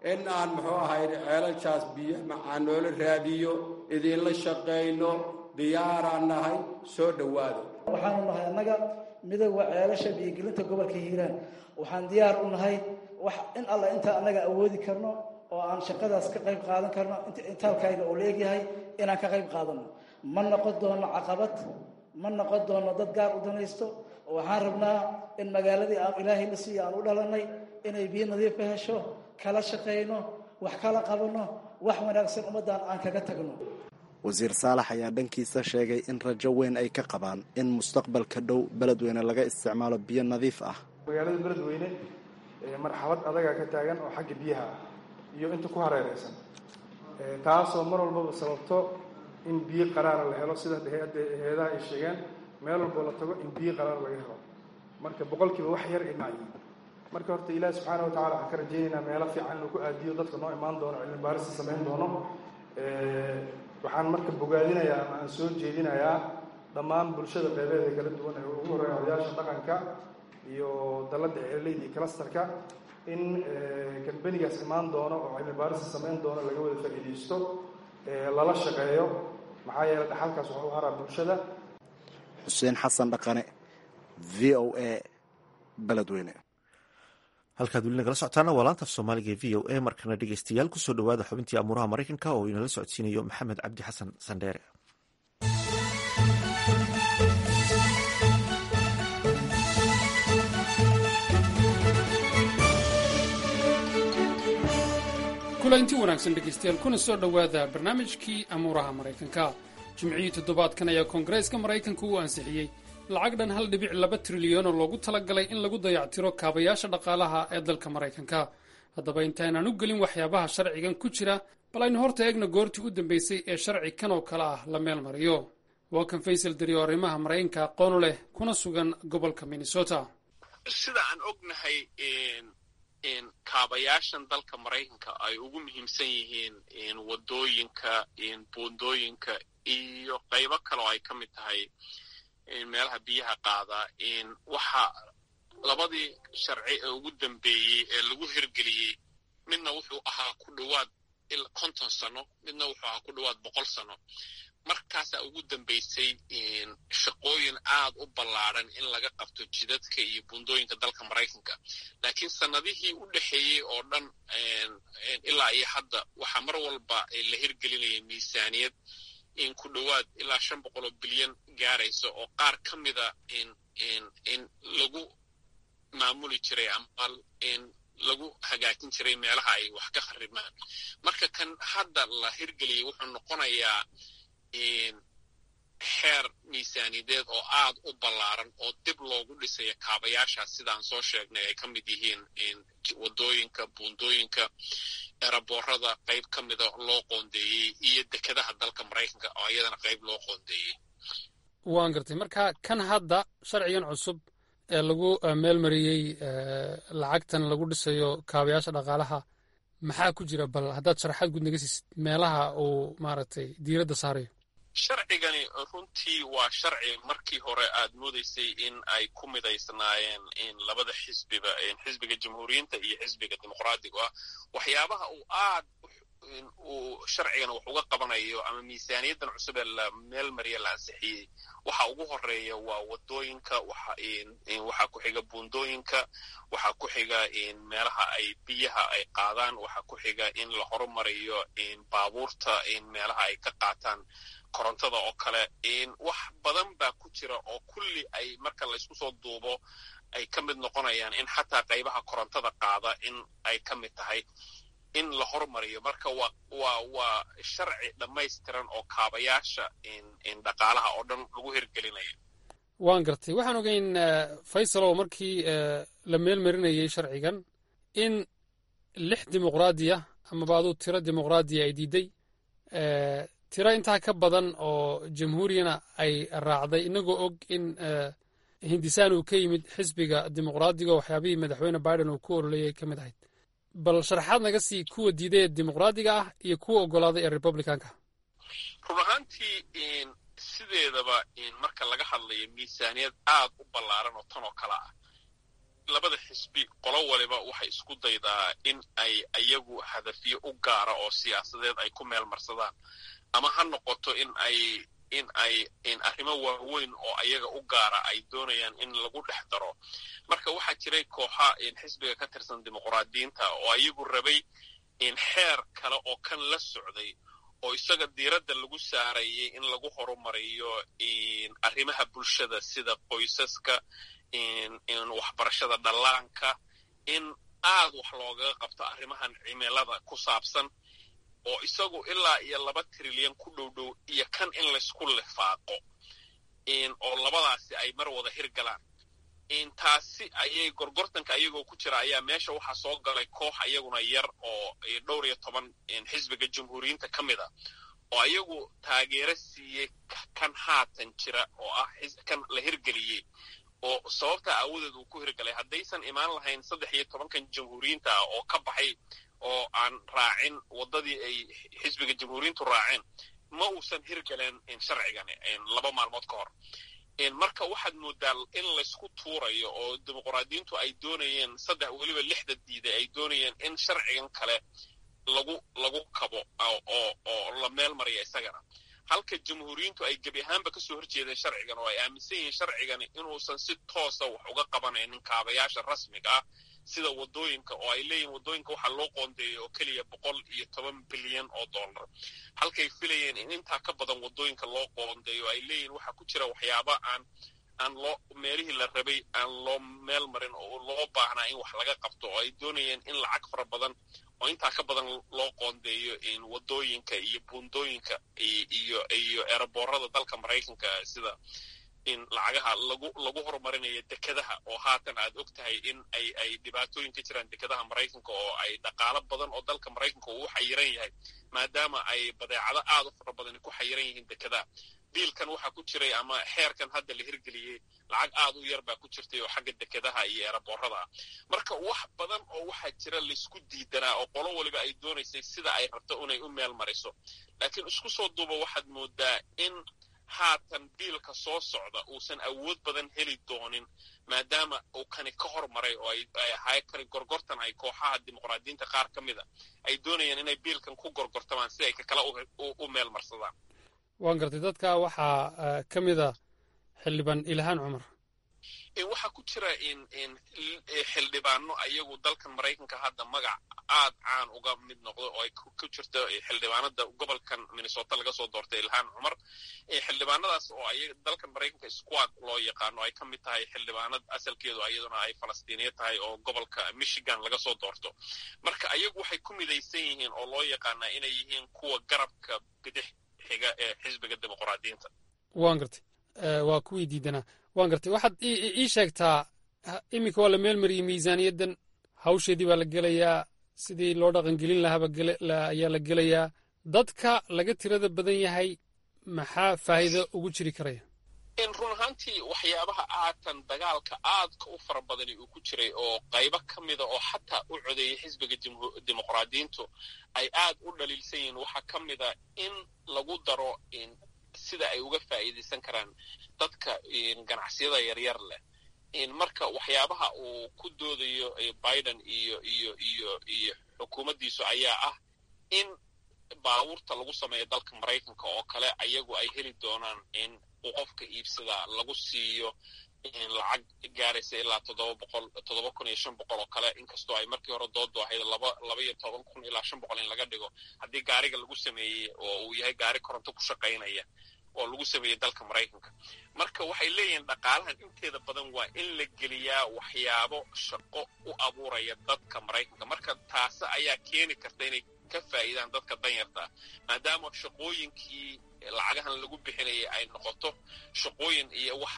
in aan muxuu ahay ceelashaas biyo macaan noola raadiyo idinla shaqayno diyaaraan nahay soo dhowaado waxaanu nahay annaga midooda ceelasha biyogelinta gobolka hiiraan waxaan diyaar u nahay wax in alla intaa annaga awoodi karno oo aan shaqadaas ka qayb qaadan karno intaalkayga uu leegyahay inaan ka qayb qaadano ma noqon doono caqabad ma noqon doono dad gaar u danaysto waxaan rabnaa in magaaladii aan ilaahay la siiya aan u dhalanay inay biyo nadiif ka hesho kala shaqayno wax kala qabanno wax wanaagsan ummaddan aan kaga tagno wasiir saalax ayaa dhankiisa sheegay in rajo weyn ay ka qabaan in mustaqbalka dhow beledweyne laga isticmaalo biyo nadiif ah magaalada beledweyne marxalad adagaa ka taagan oo xagga biyaha ah iyo inta ku hareereysan taasoo mar walbaba sababto in biyo qaraara la helo sida hay-adaha ay sheegeen meel walboo la tago in biyo qaraar laga helo marka boqolkiiba wax yar ay macyiin marka horta ilaahi subxaana watacala waxaan ka rajaynaynaa meelo fiican inuu ku aadiyo dadka noo imaan doono cilmi baarista samayn doono waxaan marka bogaadinayaa ama aan soo jeedinayaa dhammaan bulshada qeybeeda kala duwan ee ugu horreeya odayaasha dhaqanka iyo dalladda ceeleyda iyo kalastarka in kambenigaas imaan doono oo cilmi baarista samayn doono laga wada faa'iidaysto lala shaqeeyo maxaa yeeley dhaxalkaas waxu haraa bulshada xuseen xasan dhaqane v o a beledweyne halkaad weli nagala socotaana waa laanta af soomaaliga e v o a markana dhegeystayaal kusoo dhowaada xubintii amuuraha maraykanka oo inala socodsiinayo maxamed cabdi xasan sandheere kulanti wanaagsan dhegaystayaal kuna soo dhowaada barnaamijkii amuuraha maraykanka jimcihii toddobaadkan ayaa koongareeska maraykanka uu ansixiyey lacag dhan hal dhibic laba trilyan oo loogu talagalay in lagu dayactiro kaabayaasha dhaqaalaha ee dalka maraykanka haddaba intaynaan u gelin waxyaabaha sharcigan ku jira bal aynu horta eegna goortii u dambaysay ee sharci kan oo kale ah la meel mariyo waa kan faysal dari oo arrimaha maraykanka aqoonu leh kuna sugan gobolka minnesota sida aan ognahay kaabayaashan dalka maraykanka ay ugu muhiimsan yihiin wadooyinka buundooyinka iyo qaybo kale oo ay ka mid tahay meelaha biyaha qaada waxa labadii sharci ee ugu dambeeyey ee lagu hirgeliyey midna wuxuu ahaa ku dhowaad konton sano midna wuxuu ahaa ku dhowaad boqol sano markaasaa ugu dambaysay shaqooyin aad u ballaadran in laga qabto jidadka iyo buundooyinka dalka maraykanka laakiin sannadihii u dhexeeyey oo dhan ilaa iyo hadda waxaa mar walba la hirgelinaya miisaaniyad in ku dhowaad ilaa shan boqol oo bilyan gaaraysa oo qaar ka mida in lagu maamuli jiray ama in lagu hagaajin jiray meelaha ay wax ka kharimaan marka kan hadda la hirgeliyey wuxuu noqonayaa xeer miisaaniyadeed oo aad u ballaaran oo dib loogu dhisaya kaabayaashaas sidaan soo sheegnay ay ka mid yihiin wadooyinka buundooyinka eraboorada qayb ka mida loo qoondeeyey iyo dekedaha dalka maraykanka oo iyadana qayb loo qoondeeyey waan gartay marka kan hadda sharcigan cusub ee lagu meel mariyey lacagtan lagu dhisayo kaabayaasha dhaqaalaha maxaa ku jira bal haddaad sharaxaad guud naga siisid meelaha uu maaragtay diiradda saarayo sharcigani runtii waa sharci markii hore aad moodaysay in ay ku midaysnaayeen in labada xisbiba xisbiga jamhuuriyiinta iyo xisbiga dimuqraadigu ah waxyaabaha uu aad uu sharcigana wax uga qabanayo ama miisaaniyaddan cusub ee la meel mariya la ansixiyey waxa ugu horeeya waa wadooyinka waxaa ku xiga buundooyinka waxaa ku xiga meelaha ay biyaha ay qaadaan waxaa ku xiga in la horumariyo baabuurta meelaha ay ka qaataan korontada oo kale wax badan baa ku jira oo kulli ay marka laysku soo duubo ay ka mid noqonayaan in xataa qaybaha korontada qaada in ay ka mid tahay in la hormariyo marka wa waa waa sharci dhammaystiran oo kaabayaasha dhaqaalaha oo dhan lagu hirgelinayo waan gartay waxaan ogeyn faysal oo markii la meel marinayey sharcigan in lix dimuqraadiya amaba aduu tiro dimuqraadiya ay diiday tiro intaa ka badan oo jamhuuriyana ay raacday inagoo og in hindisaan uu ka yimid xisbiga dimuqraadiga waxyaabihii madaxweyne biden uu ku ololayay ka mid ahayd bal sharaxaad naga sii kuwa diiday ee dimuqraadiga ah iyo kuwa oggolaaday ee republicanka run ahaantii sideedaba marka laga hadlayo miisaaniyad aad u ballaaran oo tan oo kale ah labada xisbi qolo waliba waxay isku daydaa in ay iyagu hadafyo u gaara oo siyaasadeed ay ku meel marsadaan ama ha noqoto in ay in ay in arrimo waaweyn oo ayaga u gaara ay doonayaan in lagu dhex daro marka waxaa jiray kooxa xisbiga ka tirsan dimuqraadiyiinta oo ayagu rabay in xeer kale oo kan la socday oo isaga diiradda lagu saarayay in lagu horumariyo arrimaha bulshada sida qoysaska in waxbarashada dhallaanka in aad wax loogaga qabto arrimahan cimilada ku saabsan oo isagu ilaa iyo laba trilyan ku dhow dhow iyo kan in laysku lifaaqo oo labadaasi ay mar wada hirgalaan taasi ayay gorgortanka ayagoo ku jira ayaa meesha waxaa soo galay koox ayaguna yar oo dhowr iyo toban xisbiga jamhuuriyiinta ka mid a oo ayagu taageero siiyey kan haatan jira oo ah kan la hirgeliyey oo sababta aawadeed uu ku hirgalay haddaysan imaan lahayn saddex iyo tobankan jamhuuriyiinta ah oo ka baxay oo aan raacin waddadii ay xisbiga jamhuuriyiintu raaceen ma uusan hirgaleen sharcigani laba maalmood ka hor marka waxaad moodaa in laysku tuurayo oo dimuqraadiyiintu ay doonayeen saddex weliba lixda diiday ay doonayeen in sharcigan kale lagu lagu kabo oo oo la meel mariya isagana halka jamhuuriyiintu ay gebi ahaanba kasoo horjeedeen sharcigan oo ay aaminsan yihiin sharcigani inuusan si toosa wax uga qabanaynin kaabayaasha rasmiga ah sida waddooyinka oo ay leeyihin waddooyinka waxaa loo qoondeeyay oo keliya boqol iyo toban bilyan oo dollar halkay filayeen in intaa ka badan waddooyinka loo qoondeeyo ay leeyihin waxaa ku jira waxyaaba aan aan loo meelihii la rabay aan loo meel marin oo loo baahnaa in wax laga qabto oo ay doonayeen in lacag fara badan oo intaa ka badan loo qoondeeyo waddooyinka iyo buundooyinka iyo iyo eeraboorada dalka maraykanka sida in lacagaha lagu lagu horumarinayo dekadaha oo haatan aad og tahay in ay ay dhibaatooyin ka jiraan dekadaha maraykanka oo ay dhaqaalo badan oo dalka maraykanka uu xayiran yahay maadaama ay badeecado aad u fara badani ku xayiran yihiin dekadaha biilkan waxaa ku jiray ama xeerkan hadda la hirgeliyey lacag aad u yar baa ku jirtay oo xagga dekadaha iyo eeraboorada ah marka wax badan oo waxaa jira laysku diidanaa oo qolo waliba ay doonaysay sida ay rabto inay u meel mariso laakiin isku soo duuba waxaad moodaa in haatan biilka soo socda uusan awood badan heli doonin maadaama uu kani ka hormaray oo ay ahay kani gorgortan ay kooxaha dimuqraadiyiinta qaar ka mida ay doonayaan inay biilkan ku gorgortamaan si ay kakala u meel marsadaan waan gartay dadka waxaa ka mida xildhibaan ilhaan cumar waxaa ku jira xildhibaano ayagu dalkan maraykanka hadda magac aad caan uga mid noqdo oo ay ku jirto xildhibaanada gobolkan minnesota laga soo doortay ilhaan cumar xildhibaanadaas oo ay dalkan maraykanka squad loo yaqaano ay ka mid tahay xildhibaanad asalkeedu iyaduna ay falastiiniya tahay oo gobolka michigan laga soo doorto marka ayagu waxay ku midaysan yihiin oo loo yaqaanaa inay yihiin kuwa garabka bidix xiga ee xisbiga dimuqraadiyiinta waan gartay waa kuwii diidanaa waan gartay waxaad ii sheegtaa iminka waa la meel mariyey miisaaniyaddan hawsheedii baa la gelayaa sidii loo dhaqangelin lahaaba ayaa la gelayaa dadka laga tirada badan yahay maxaa faa'iido ugu jiri karaya in run ahaantii waxyaabaha aatan dagaalka aadka u fara badani uu ku jiray oo qaybo ka mida oo xataa u codeeyay xisbiga dimuqraadiyiintu ay aad u dhaliilsan yihiin waxaa ka mida in lagu daro sida ay uga faa'iidaysan karaan dadka ganacsiyada yaryar leh marka waxyaabaha uu ku doodayo biden iyo iyo iyo iyo xukuumaddiisu ayaa ah in baabuurta lagu sameeyo dalka maraykanka oo kale ayagu ay heli doonaan in uu qofka iibsadaa lagu siiyo lacag gaaraysa ilaa toddoba boqol toddoba kun iyo shan boqol oo kale inkastoo ay markii hore doodu ahayd laba laba iyo toban kun ilaa shan boqol in laga dhigo haddii gaariga lagu sameeyey oo uu yahay gaari koronto ku shaqaynaya oo lagu sameeyey dalka maraykanka marka waxay leeyihiin dhaqaalahan inteeda badan waa in la geliyaa waxyaabo shaqo u abuuraya dadka maraykanka marka taasi ayaa keeni karta inay ka faa'iidaan dadka danyarta maadaama shaqooyinkii lacagahan lagu bixinayay ay noqoto shaqooyin iyo wax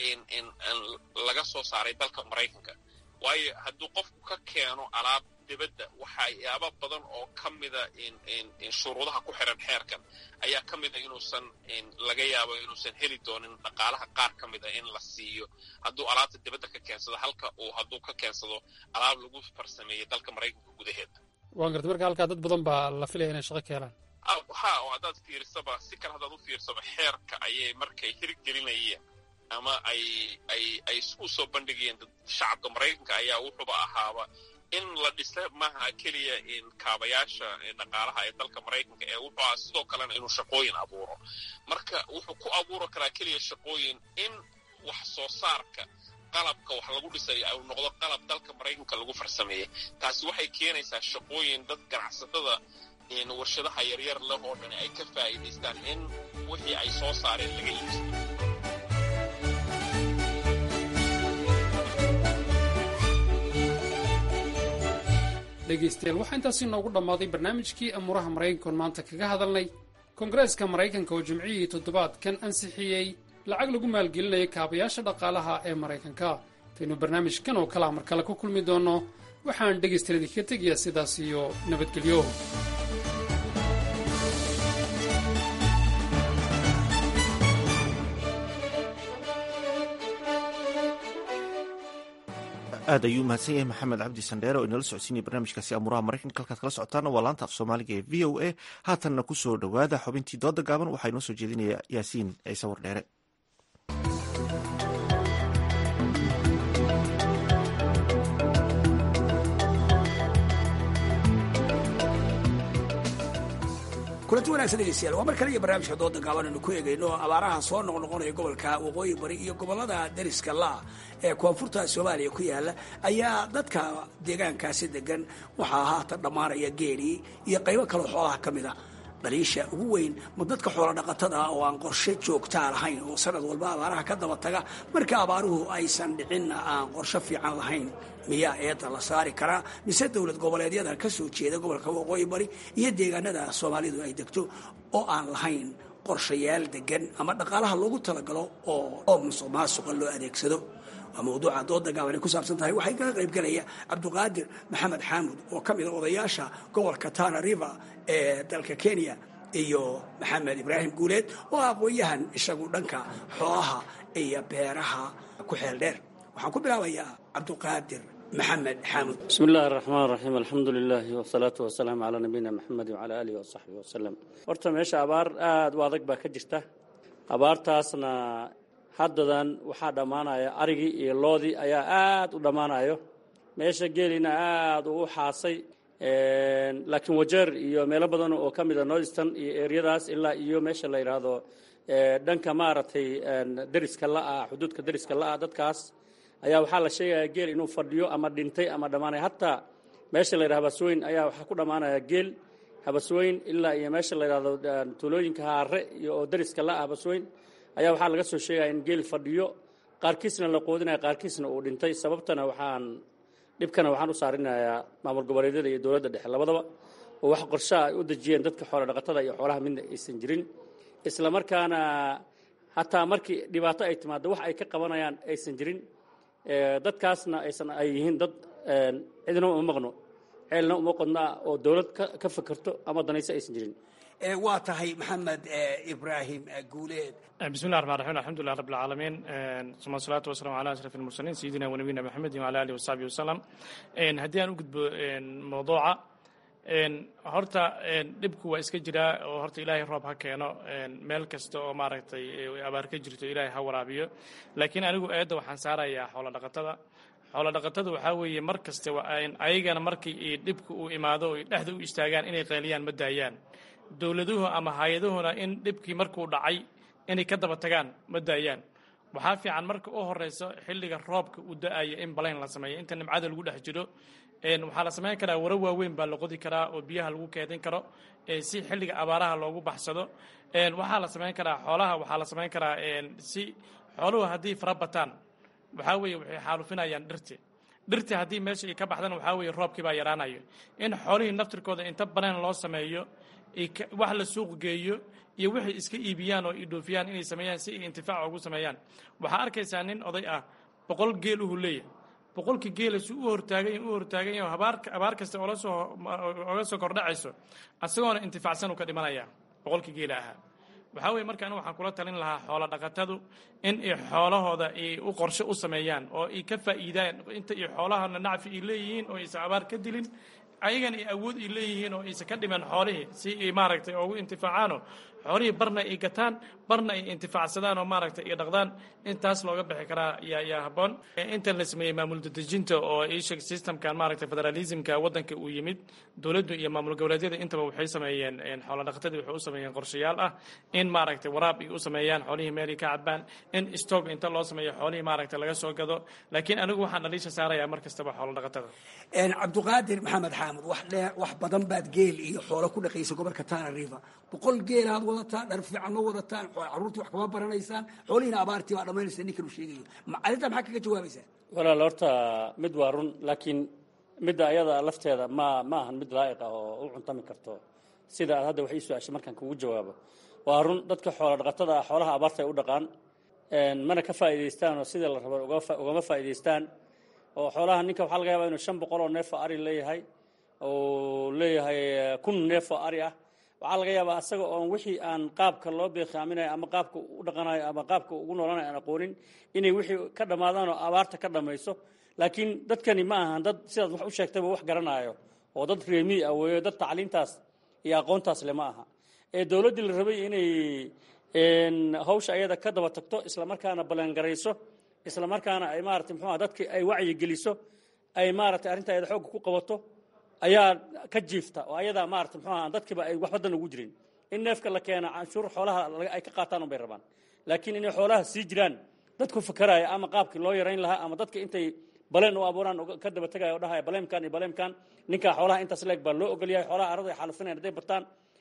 laga soo saaray dalka maraykanka waayo hadduu qofku ka keeno alaab dibadda waxyaaba badan oo ka mida shuruudaha ku xiran xeerkan ayaa ka mida inuusan laga yaabo inuusan heli doonin dhaqaalaha qaar ka mida in la siiyo hadduu alaabta dibadda ka keensado halka uu hadduu ka keensado alaab lagu farsameeyey dalka maraykanka gudaheeda waan gartay marka halkaa dad badan baa la filaya inay shaqo ka helaan ha oo haddaad fiirsaba si kale haddaad u fiirsaba xeerka ayay markay hirgelinayeen ama ay ay ay u soo bandhigayeen shacabka maraykanka ayaa wuxuuba ahaaba in la dhisa maaha keliya in kaabayaasha dhaqaalaha ee dalka maraykanka ee wuxuu aha sidoo kalena inuu shaqooyin abuuro marka wuxuu ku abuuri karaa keliya shaqooyin in wax soo saarka qalabka wax lagu dhisay uu noqdo qalab dalka maraykanka lagu farsameeyey taasi waxay keenaysaa shaqooyin dad ganacsatada warshadaha yaryar leh oo dhan ay ka faa'iidaystaan in wixii ay soo saareen laga iibsado dhegaystayaal waxaa intaasi noogu dhammaaday barnaamijkii amuuraha maraykankoon maanta kaga hadalnay koongareeska maraykanka oo jimcihii toddobaadkan ansixiyey lacag lagu maalgelinaya kaabayaasha dhaqaalaha ee maraykanka intaynu barnaamijkan oo kalea mar kale ku kulmi doonno waxaan dhegaystayaal idinkaga tegayaa sidaas iyo nabadgelyo aad ayuu mahadsan yahay maxamed cabdi sandheere oo inala socodsiinaya barnaamijkaasi amuuraha maraykanka halkaad kala socotaana waa laanta af soomaaliga ee v o a haatanna ku soo dhowaada xubintii dooda gaaban waxaa inoo soo jeedinaya yaasiin ciise wardheere kulanti wanagsan dhegeystayaal waa mar kale iyo barnaamijka dooda gaaban aynu ku eegayno abaaraha soo noqnoqonaya gobolka waqooyi bari iyo gobolada dariska laa ee koonfurta soomaaliya ku yaala ayaa dadka deegaankaasi degan waxaa haatan dhammaanaya geelii iyo qaybo kaloo xoolaha ka mid a dhaliisha ugu weyn ma dadka xoola dhaqatada oo aan qorshe joogtaa lahayn oo sanad walba abaaraha ka daba taga marka abaaruhu aysan dhicinna aan qorshe fiican lahayn miyaa eedda la saari karaa mise dowlad goboleedyada ka soo jeeda gobolka waqooyi bari iyo deegaanada soomaalidu ay degto oo aan lahayn qorshayaal degan ama dhaqaalaha loogu talagalo oo musuq maasuqa loo adeegsado waa mawduuca dooda gaaban ay ku saabsan tahay waxay kaga qaybgelaya cabduqaadir maxamed xaamud oo ka mid a odayaasha gobolka tana river ee dalka kenya iyo maxamed ibraahim guuleed oo aqoon-yahan isagu dhanka xoolaha iyo beeraha ku xeel dheer waxaan ku bilaabayaa cabduqaadir maxamed xaamud bismi illaahi araxmaan raxiim alxamdu lilaahi wasalaatu wasalaamu calaa nabiyina maxamed wacala aalihi wasaxbihi wasalam horta meesha abaar aada u adag baa ka jirta abaartaasna haddadan waxaa dhammaanaya arigii iyo loodii ayaa aada u dhammaanayo meesha geelina aada uu u xaasay laakiin wajeer iyo meelo badan oo ka mida northston iyo eryadaas ilaa iyo meesha la yidhaahdo dhanka maaragtay deriska la-ah xuduudka deriska la-ah dadkaas ayaa waxaa la sheegaya geel inuu fadhiyo ama dhintay ama dhammaanaya hataa meesha la yidhahdo habasweyn ayaa waxaa ku dhammaanaya geel habasweyn ilaa iyo meesha la yidhahdo tuulooyinka haare iyo oo deriska la-ah habasweyn ayaa waxaa laga soo sheegaya in geel fadhiyo qaarkiisna la qoodinaya qaarkiisna uu dhintay sababtana waxaan dhibkana waxaan u saarinayaa maamul goboleedyada iyo dowladda dhexe labadaba oo wax qorshaha ay u dejiyeen dadka xoolo dhaqatada iyo xoolaha midna aysan jirin isla markaana hataa markii dhibaato ay timaado wax ay ka qabanayaan aysan jirin dadkaasna aysan ay yihiin dad cidna uma maqno ceelna uma qodna oo dowlad ka fakerto ama danayso aysan jirin waa tahay maxamed ibraahim guuleed bismi llah raxmaan raxiim alxamdulilah rabi alcaalamiin suma salaatu wasalamu ala ashraf almursaliin sayidina wanabiyina maxamedin wala alihi wasaxbihi wasalam haddii aan u gudbo mawduuca horta dhibku waa iska jiraa oo horta ilaahay roob ha keeno meel kasta oo maaragtay abaar ka jirto ilaahay ha waraabiyo laakiin anigu eedda waxaan saarayaa xoolo dhaqatada xoolo dhaqatada waxaa weeye mar kaste ayagana markii dhibku uu imaado o dhexda u istaagaan inay qayliyaan ma daayaan dowladuhu ama hay-aduhuna in dhibkii markuu dhacay inay ka daba tagaan ma daayaan waxaa fiican marka u horeyso xilliga roobka uu da-ayo in balayn la sameeyo inta nimcada lagu dhex jiro waxaa la samayn karaa waro waaweyn baa la qodi karaa oo biyaha lagu keedin karo si xilliga abaaraha loogu baxsado waxaa la samayn karaa xoolaha waxaa la samayn karaa si xooluhu haddii fara bataan waxaa weeye waxay xaalufinayaan dhirti dhirti haddii meesha ay ka baxdana waxaa weeye roobkii baa yaraanayo in xoolihii naftirkooda inta banayn loo sameeyo wax la suuq geeyo iyo waxay iska iibiyaan oo idhoofiyaan inay sameeyaan si ay intifaac ugu sameeyaan waxaa arkaysaa nin oday ah boqol geel uhu leeyahay boqolkii geela si u hortaagay u hortaagan yahay abaar abaar kasta oola soo oga soo kordhacayso isagoona intifaacsan uu ka dhimanayaa boqolkii geela ahaa waxaa weye marka anigu waxaan kula talin lahaa xoolo dhaqatadu in ay xoolahooda ay u qorshe u sameeyaan oo ay ka faa'iidaan inta ay xoolahana nacfi ay leeyihiin oo aysan abaar ka dilin ayagan ay awood ay leeyihiin oo aysan ka dhiman xoolihii si ay maaragtay ugu intifaacaanoo xoolihii barna ay gataan barna ay intifaacsadaan oo maaragtay ay dhaqdaan intaas looga bixi karaa yaa yaa habboon intan la sameeyey maamul dadejinta oo isheg systemkan maaragtay federalismka waddanka uu yimid dowladdu iyo maamul goboleedyada intaba waxay sameeyeen xoolo dhaqatadii waxay u sameeyeen qorshayaal ah in maaragtay waraab ay u sameeyaan xoolihii meelay ka cabaan in stock inta loo sameeyo xoolihii maaragtay laga soo gado laakiin anigu waxaan dhaliisha saarayaa mar kastaba xoolo dhaqatada cabdiqaadir maxamed xaamud wax dheer wax badan baad geel iyo xoolo ku dhaqaysa gobolka tana river boqol geelaad wadataan dhar fiican ma wadataan carruurtii wax kama baranaysaan xoolihiina abaartii baa dhammaynaysa ninkan uu sheegayo arrintaa maxaa kaga jawaabaysaa walaal horta mid waa run laakiin midda ayada lafteeda ma ma ahan mid laa'iq ah oo u cuntami karto sida aad hadda wax ii su-aashay markaan kugu jawaabo waa run dadka xoola dhaqatada ah xoolaha abaarta ay u dhaqaan mana ka faa'iidaystaan oo sidii la rabo ugama faa'iidaystaan oo xoolaha ninka waxaa laga yaabaa inuu shan boqol oo neef oo ari leeyahay oo leeyahay kun neef oo ari ah waxaa laga yaabaa asaga oon wixii aan qaabka loo beekaaminayo ama qaabka u dhaqanayo ama qaabka ugu noolanayo aan aqoonin inay wixii ka dhammaadaan oo abaarta ka dhammayso laakiin dadkani ma ahan dad sidaad wax u sheegtayba wax garanaayo oo dad reemiy ah weeyo dad tacliintaas iyo aqoontaas le ma aha ee dowladdii la rabay inay hawsha ayada ka daba tagto islamarkaana ballangarayso islamarkaana ay maarata muxuuha dadkii ay wacyi geliso ay maaragtay arrinta ayada xoogga ku qabato ayaa ka jiifta oo ayadaa maarata muxuuha dadkiiba ay wax badan ugu jirin in neefka la keena canshuur xoolaha ay ka qaataan unbay rabaan laakiin inay xoolaha sii jiraan dadku fakaraya ama qaabkii loo yarayn lahaa ama dadka intay baleen u abuuraan ka daba tegaya o dhahaya baleemkan iyo baleemkan ninkaa xoolaha intaas leeg baa loo ogolyahay xoolaha arada ay xaalufinayan hadday bataan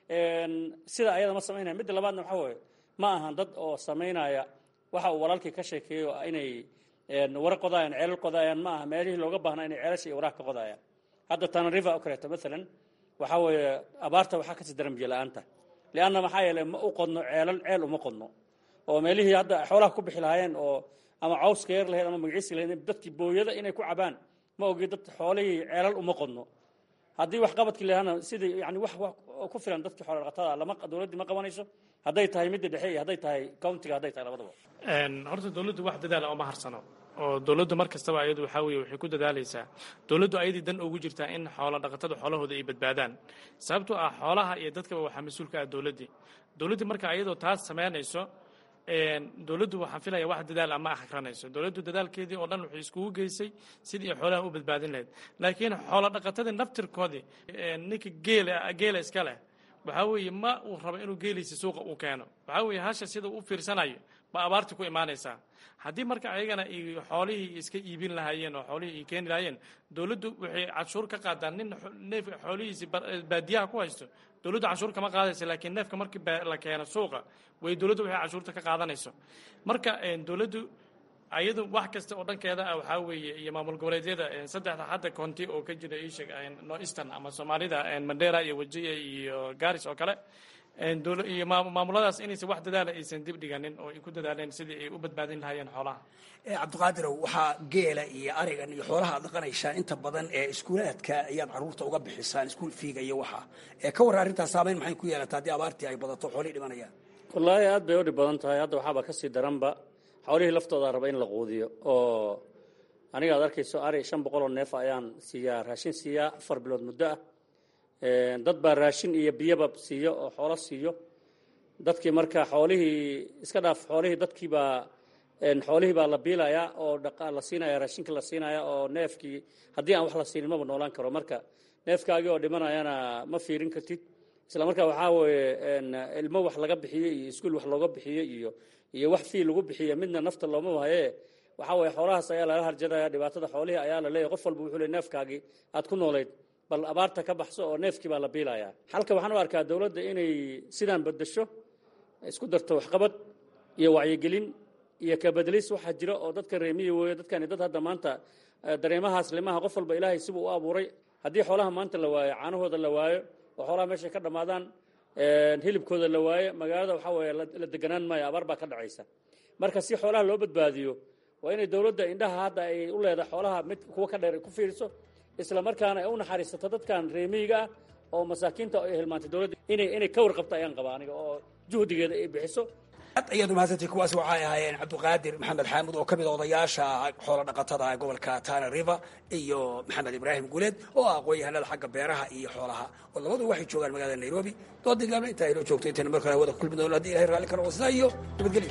sida ayada ma samaynaya midda labaadna waxaa weeye ma ahan dad oo samaynaya waxa uu walaalkii ka sheekeeyo inay wara qodayaan ceelal qodayaan ma aha meelihii looga baahnaa inay ceelasha iyo waraha ka qodayaan hadda tana river oo kaleeto maalan waxaa weeye abaarta waxaa kasii daran biyo la-aanta lianna maxaa yeelay ma u qodno ceelal ceel uma qodno oo meelihii hadda xoolaha ku bixi lahaayeen oo ama cawska yar lahayd ama magaciisi lahayd dadkii booyada inay ku cabaan ma ogi dad xoolihii ceelal uma qodno haddii wax qabadkii lahana sidii yani wax ku filan dadkii xoola dhaqatada lama dowladdii ma qabanayso hadday tahay midda dhexe iyo hadday tahay countiga hadday tahay labadaba horta dowladdu wax dadaala oma harsano oo dowladdu mar kastaba ayadu waxaa weeye waxay ku dadaalaysaa dowladdu ayadii dan ugu jirtaa in xoola dhaqatada xoolahooda ay badbaadaan sababtoo ah xoolaha iyo dadkaba waxaa mas-uul ka ah dowladdii dowladdii marka ayadoo taas samaynayso dowladdu waxaan filaya wax dadaal ama akranayso dowladdu dadaalkeedii oo dhan waxay iskugu geysay sidii ay xoolaha u badbaadin lahayd laakiin xoola dhaqatadii naftirkoodii ninka geela geela iska leh waxaa weeye ma uu rabo inuu geeliisa suuqa uu keeno waxaa weeye hasha sida u fiirsanayo ba abaartii ku imaanaysaa haddii marka ayagana ay xoolihii iska iibin lahaayeen oo xoolihii ay keeni lahaayeen dowladdu waxay canshuur ka qaadaan nin neef xoolihiisi baadiyaha ku haysto dowladdu canshuur kama qaadaysa laakiin neefka markii la keeno suuqa way dowladdu waxay canshuurta ka qaadanayso marka dowladdu ayadu wax kasta oo dhankeeda ah waxaa weeye iyo maamul goboleedyada saddexda hadda county oo ka jira isheg no eastern ama soomaalida mandera iyo wajiya iyo garis oo kale iyo maamuladaas inaysan wax dadaala aysan dib dhiganin oo ay ku dadaaleen sidii ay u badbaadin lahaayeen xoolaha cabdiqaadirow waxaa geela iyo arigan iyo xoolaha ad dhaqanaysaan inta badan ee iskuulaadka ayaad carruurta uga bixisaan iskuul fiiga iyo waxa ka warra arrintaas saameyn maxay ku yeelataa haddii abaartii ay badato xoolihii dhimanayaan wallaahi aad bay u dhib badan tahay hadda waxaaba kasii daranba xoolihii laftooda raba in la quudiyo oo aniga ad arkayso ari shan boqol oo neef ayaan siiyaa raashin siiyaa afar bilood muddo ah dad baa raashin iyo biyaba siiyo oo xoolo siiyo dadkii marka xoolihii iska dhaaf xoolihii dadkiibaa xoolihii baa la biilayaa oo la siinaya raashinka la siinaya oo neefkii haddii aan wax la siinin maba noolaan karo marka neefkaagii oo dhimanayana ma fiirin kartid isla markaa waxaa weeye ilmo wax laga bixiyo iyo iskuul wax looga bixiyo iyo iyo wax fii lagu bixiyo midna nafta looma wahaye waxaa weeye xoolahaas ayaa lala harjadaya dhibaatada xoolihii ayaa la leeyahy qof walba wuxuu le neefkaagii aad ku noolayd bal abaarta ka baxso oo neefkii baa la biilayaa halka waxaan u arkaa dowladda inay sidaan bedasho isku darto waxqabad iyo wacyigelin iyo kabedelis waxaa jira oo dadka reemiya weeye dadkani dad hadda maanta dareemahaas limaha qof walba ilaahay sibuu u abuuray haddii xoolaha maanta la waayo caanahooda la waayo oo xoolaha meeshay ka dhammaadaan hilibkooda la waayo magaalada waxaa weeye la deganaan maayo abaar baa ka dhacaysa marka si xoolaha loo badbaadiyo waa inay dowladda indhaha hadda ay u leedahay xoolaha mid kuwa ka dheer ku fiiriso isla markaana ay u naxariisato dadkan reemiyiga ah oo masaakiinta ay hilmaantay dowladda inay inay ka warqabto ayaan qabaa aniga oo juhdigeeda ay bixiso ad ayaad umahadsantay kuwaasi waxay ahaayeen cabdiqaadir maxamed xaamud oo ka mid a odayaasha xoola dhaqatada gobolka tana river iyo maxamed ibraahim guuleed oo ah aqoon-yahanada xagga beeraha iyo xoolaha oo labadu waxay joogaan magaalada nairobi doodii gaabna intaa inoo joogto intayna mar kale hawada ku kulmi doono haddii ilahay raalli ka noqo sidaa iyo nabadgelyo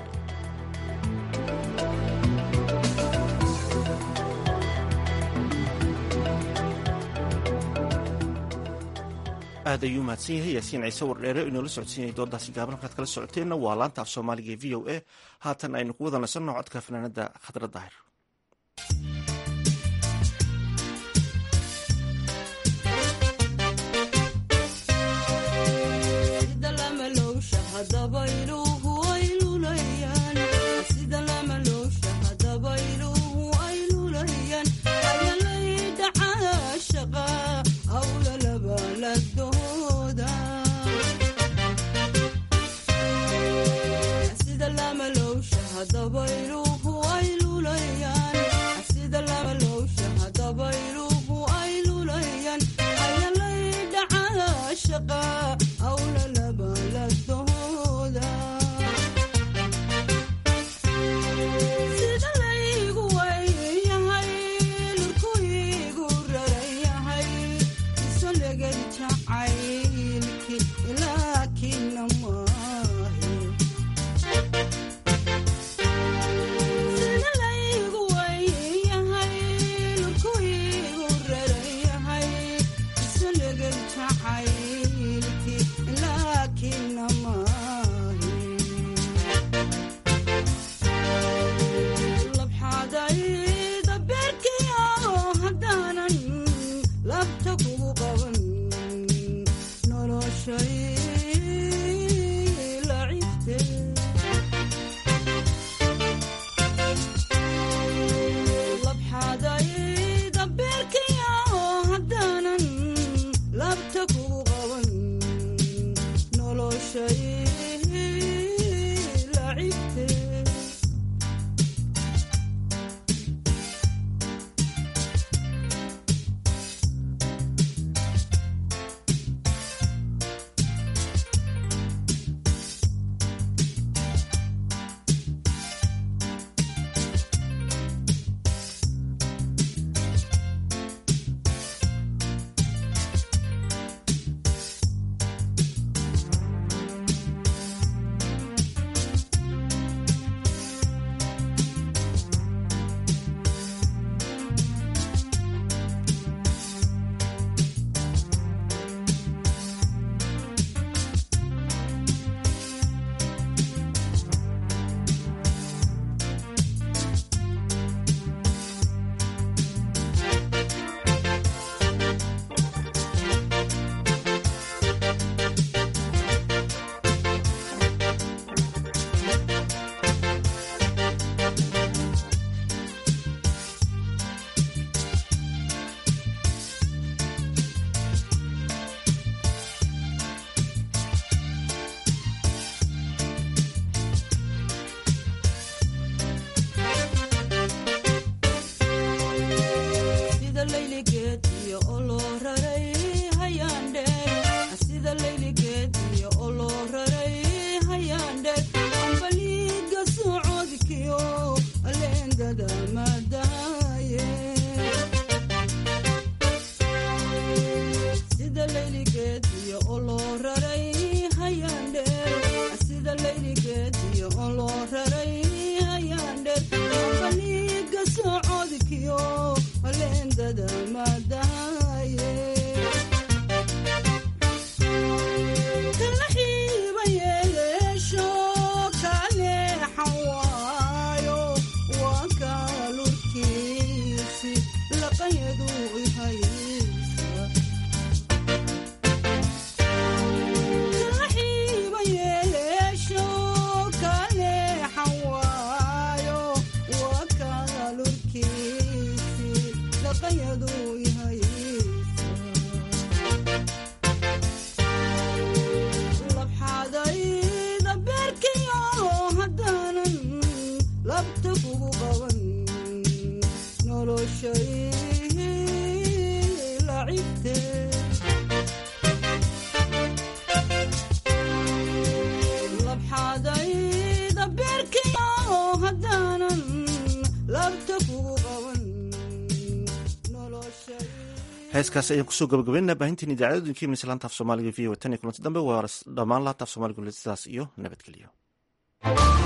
aad ayuu mahadsan yahay yaasiin ciise wardheere oo inoola socodsiinayay doodaasi gaaban halkaad kala socoteenna waa laanta af soomaaliga ee v o a haatan aynu ku wada nasanno codka fanaanada khadra daahir heeskaas ayaan kusoo gabagabeynaa baahintiin idaacadooyinkii mis laanta af soomaaliga v o tan iyo kulanti dambe waa dhammaan laanta af soomaaliga sidaas iyo nabadgelyo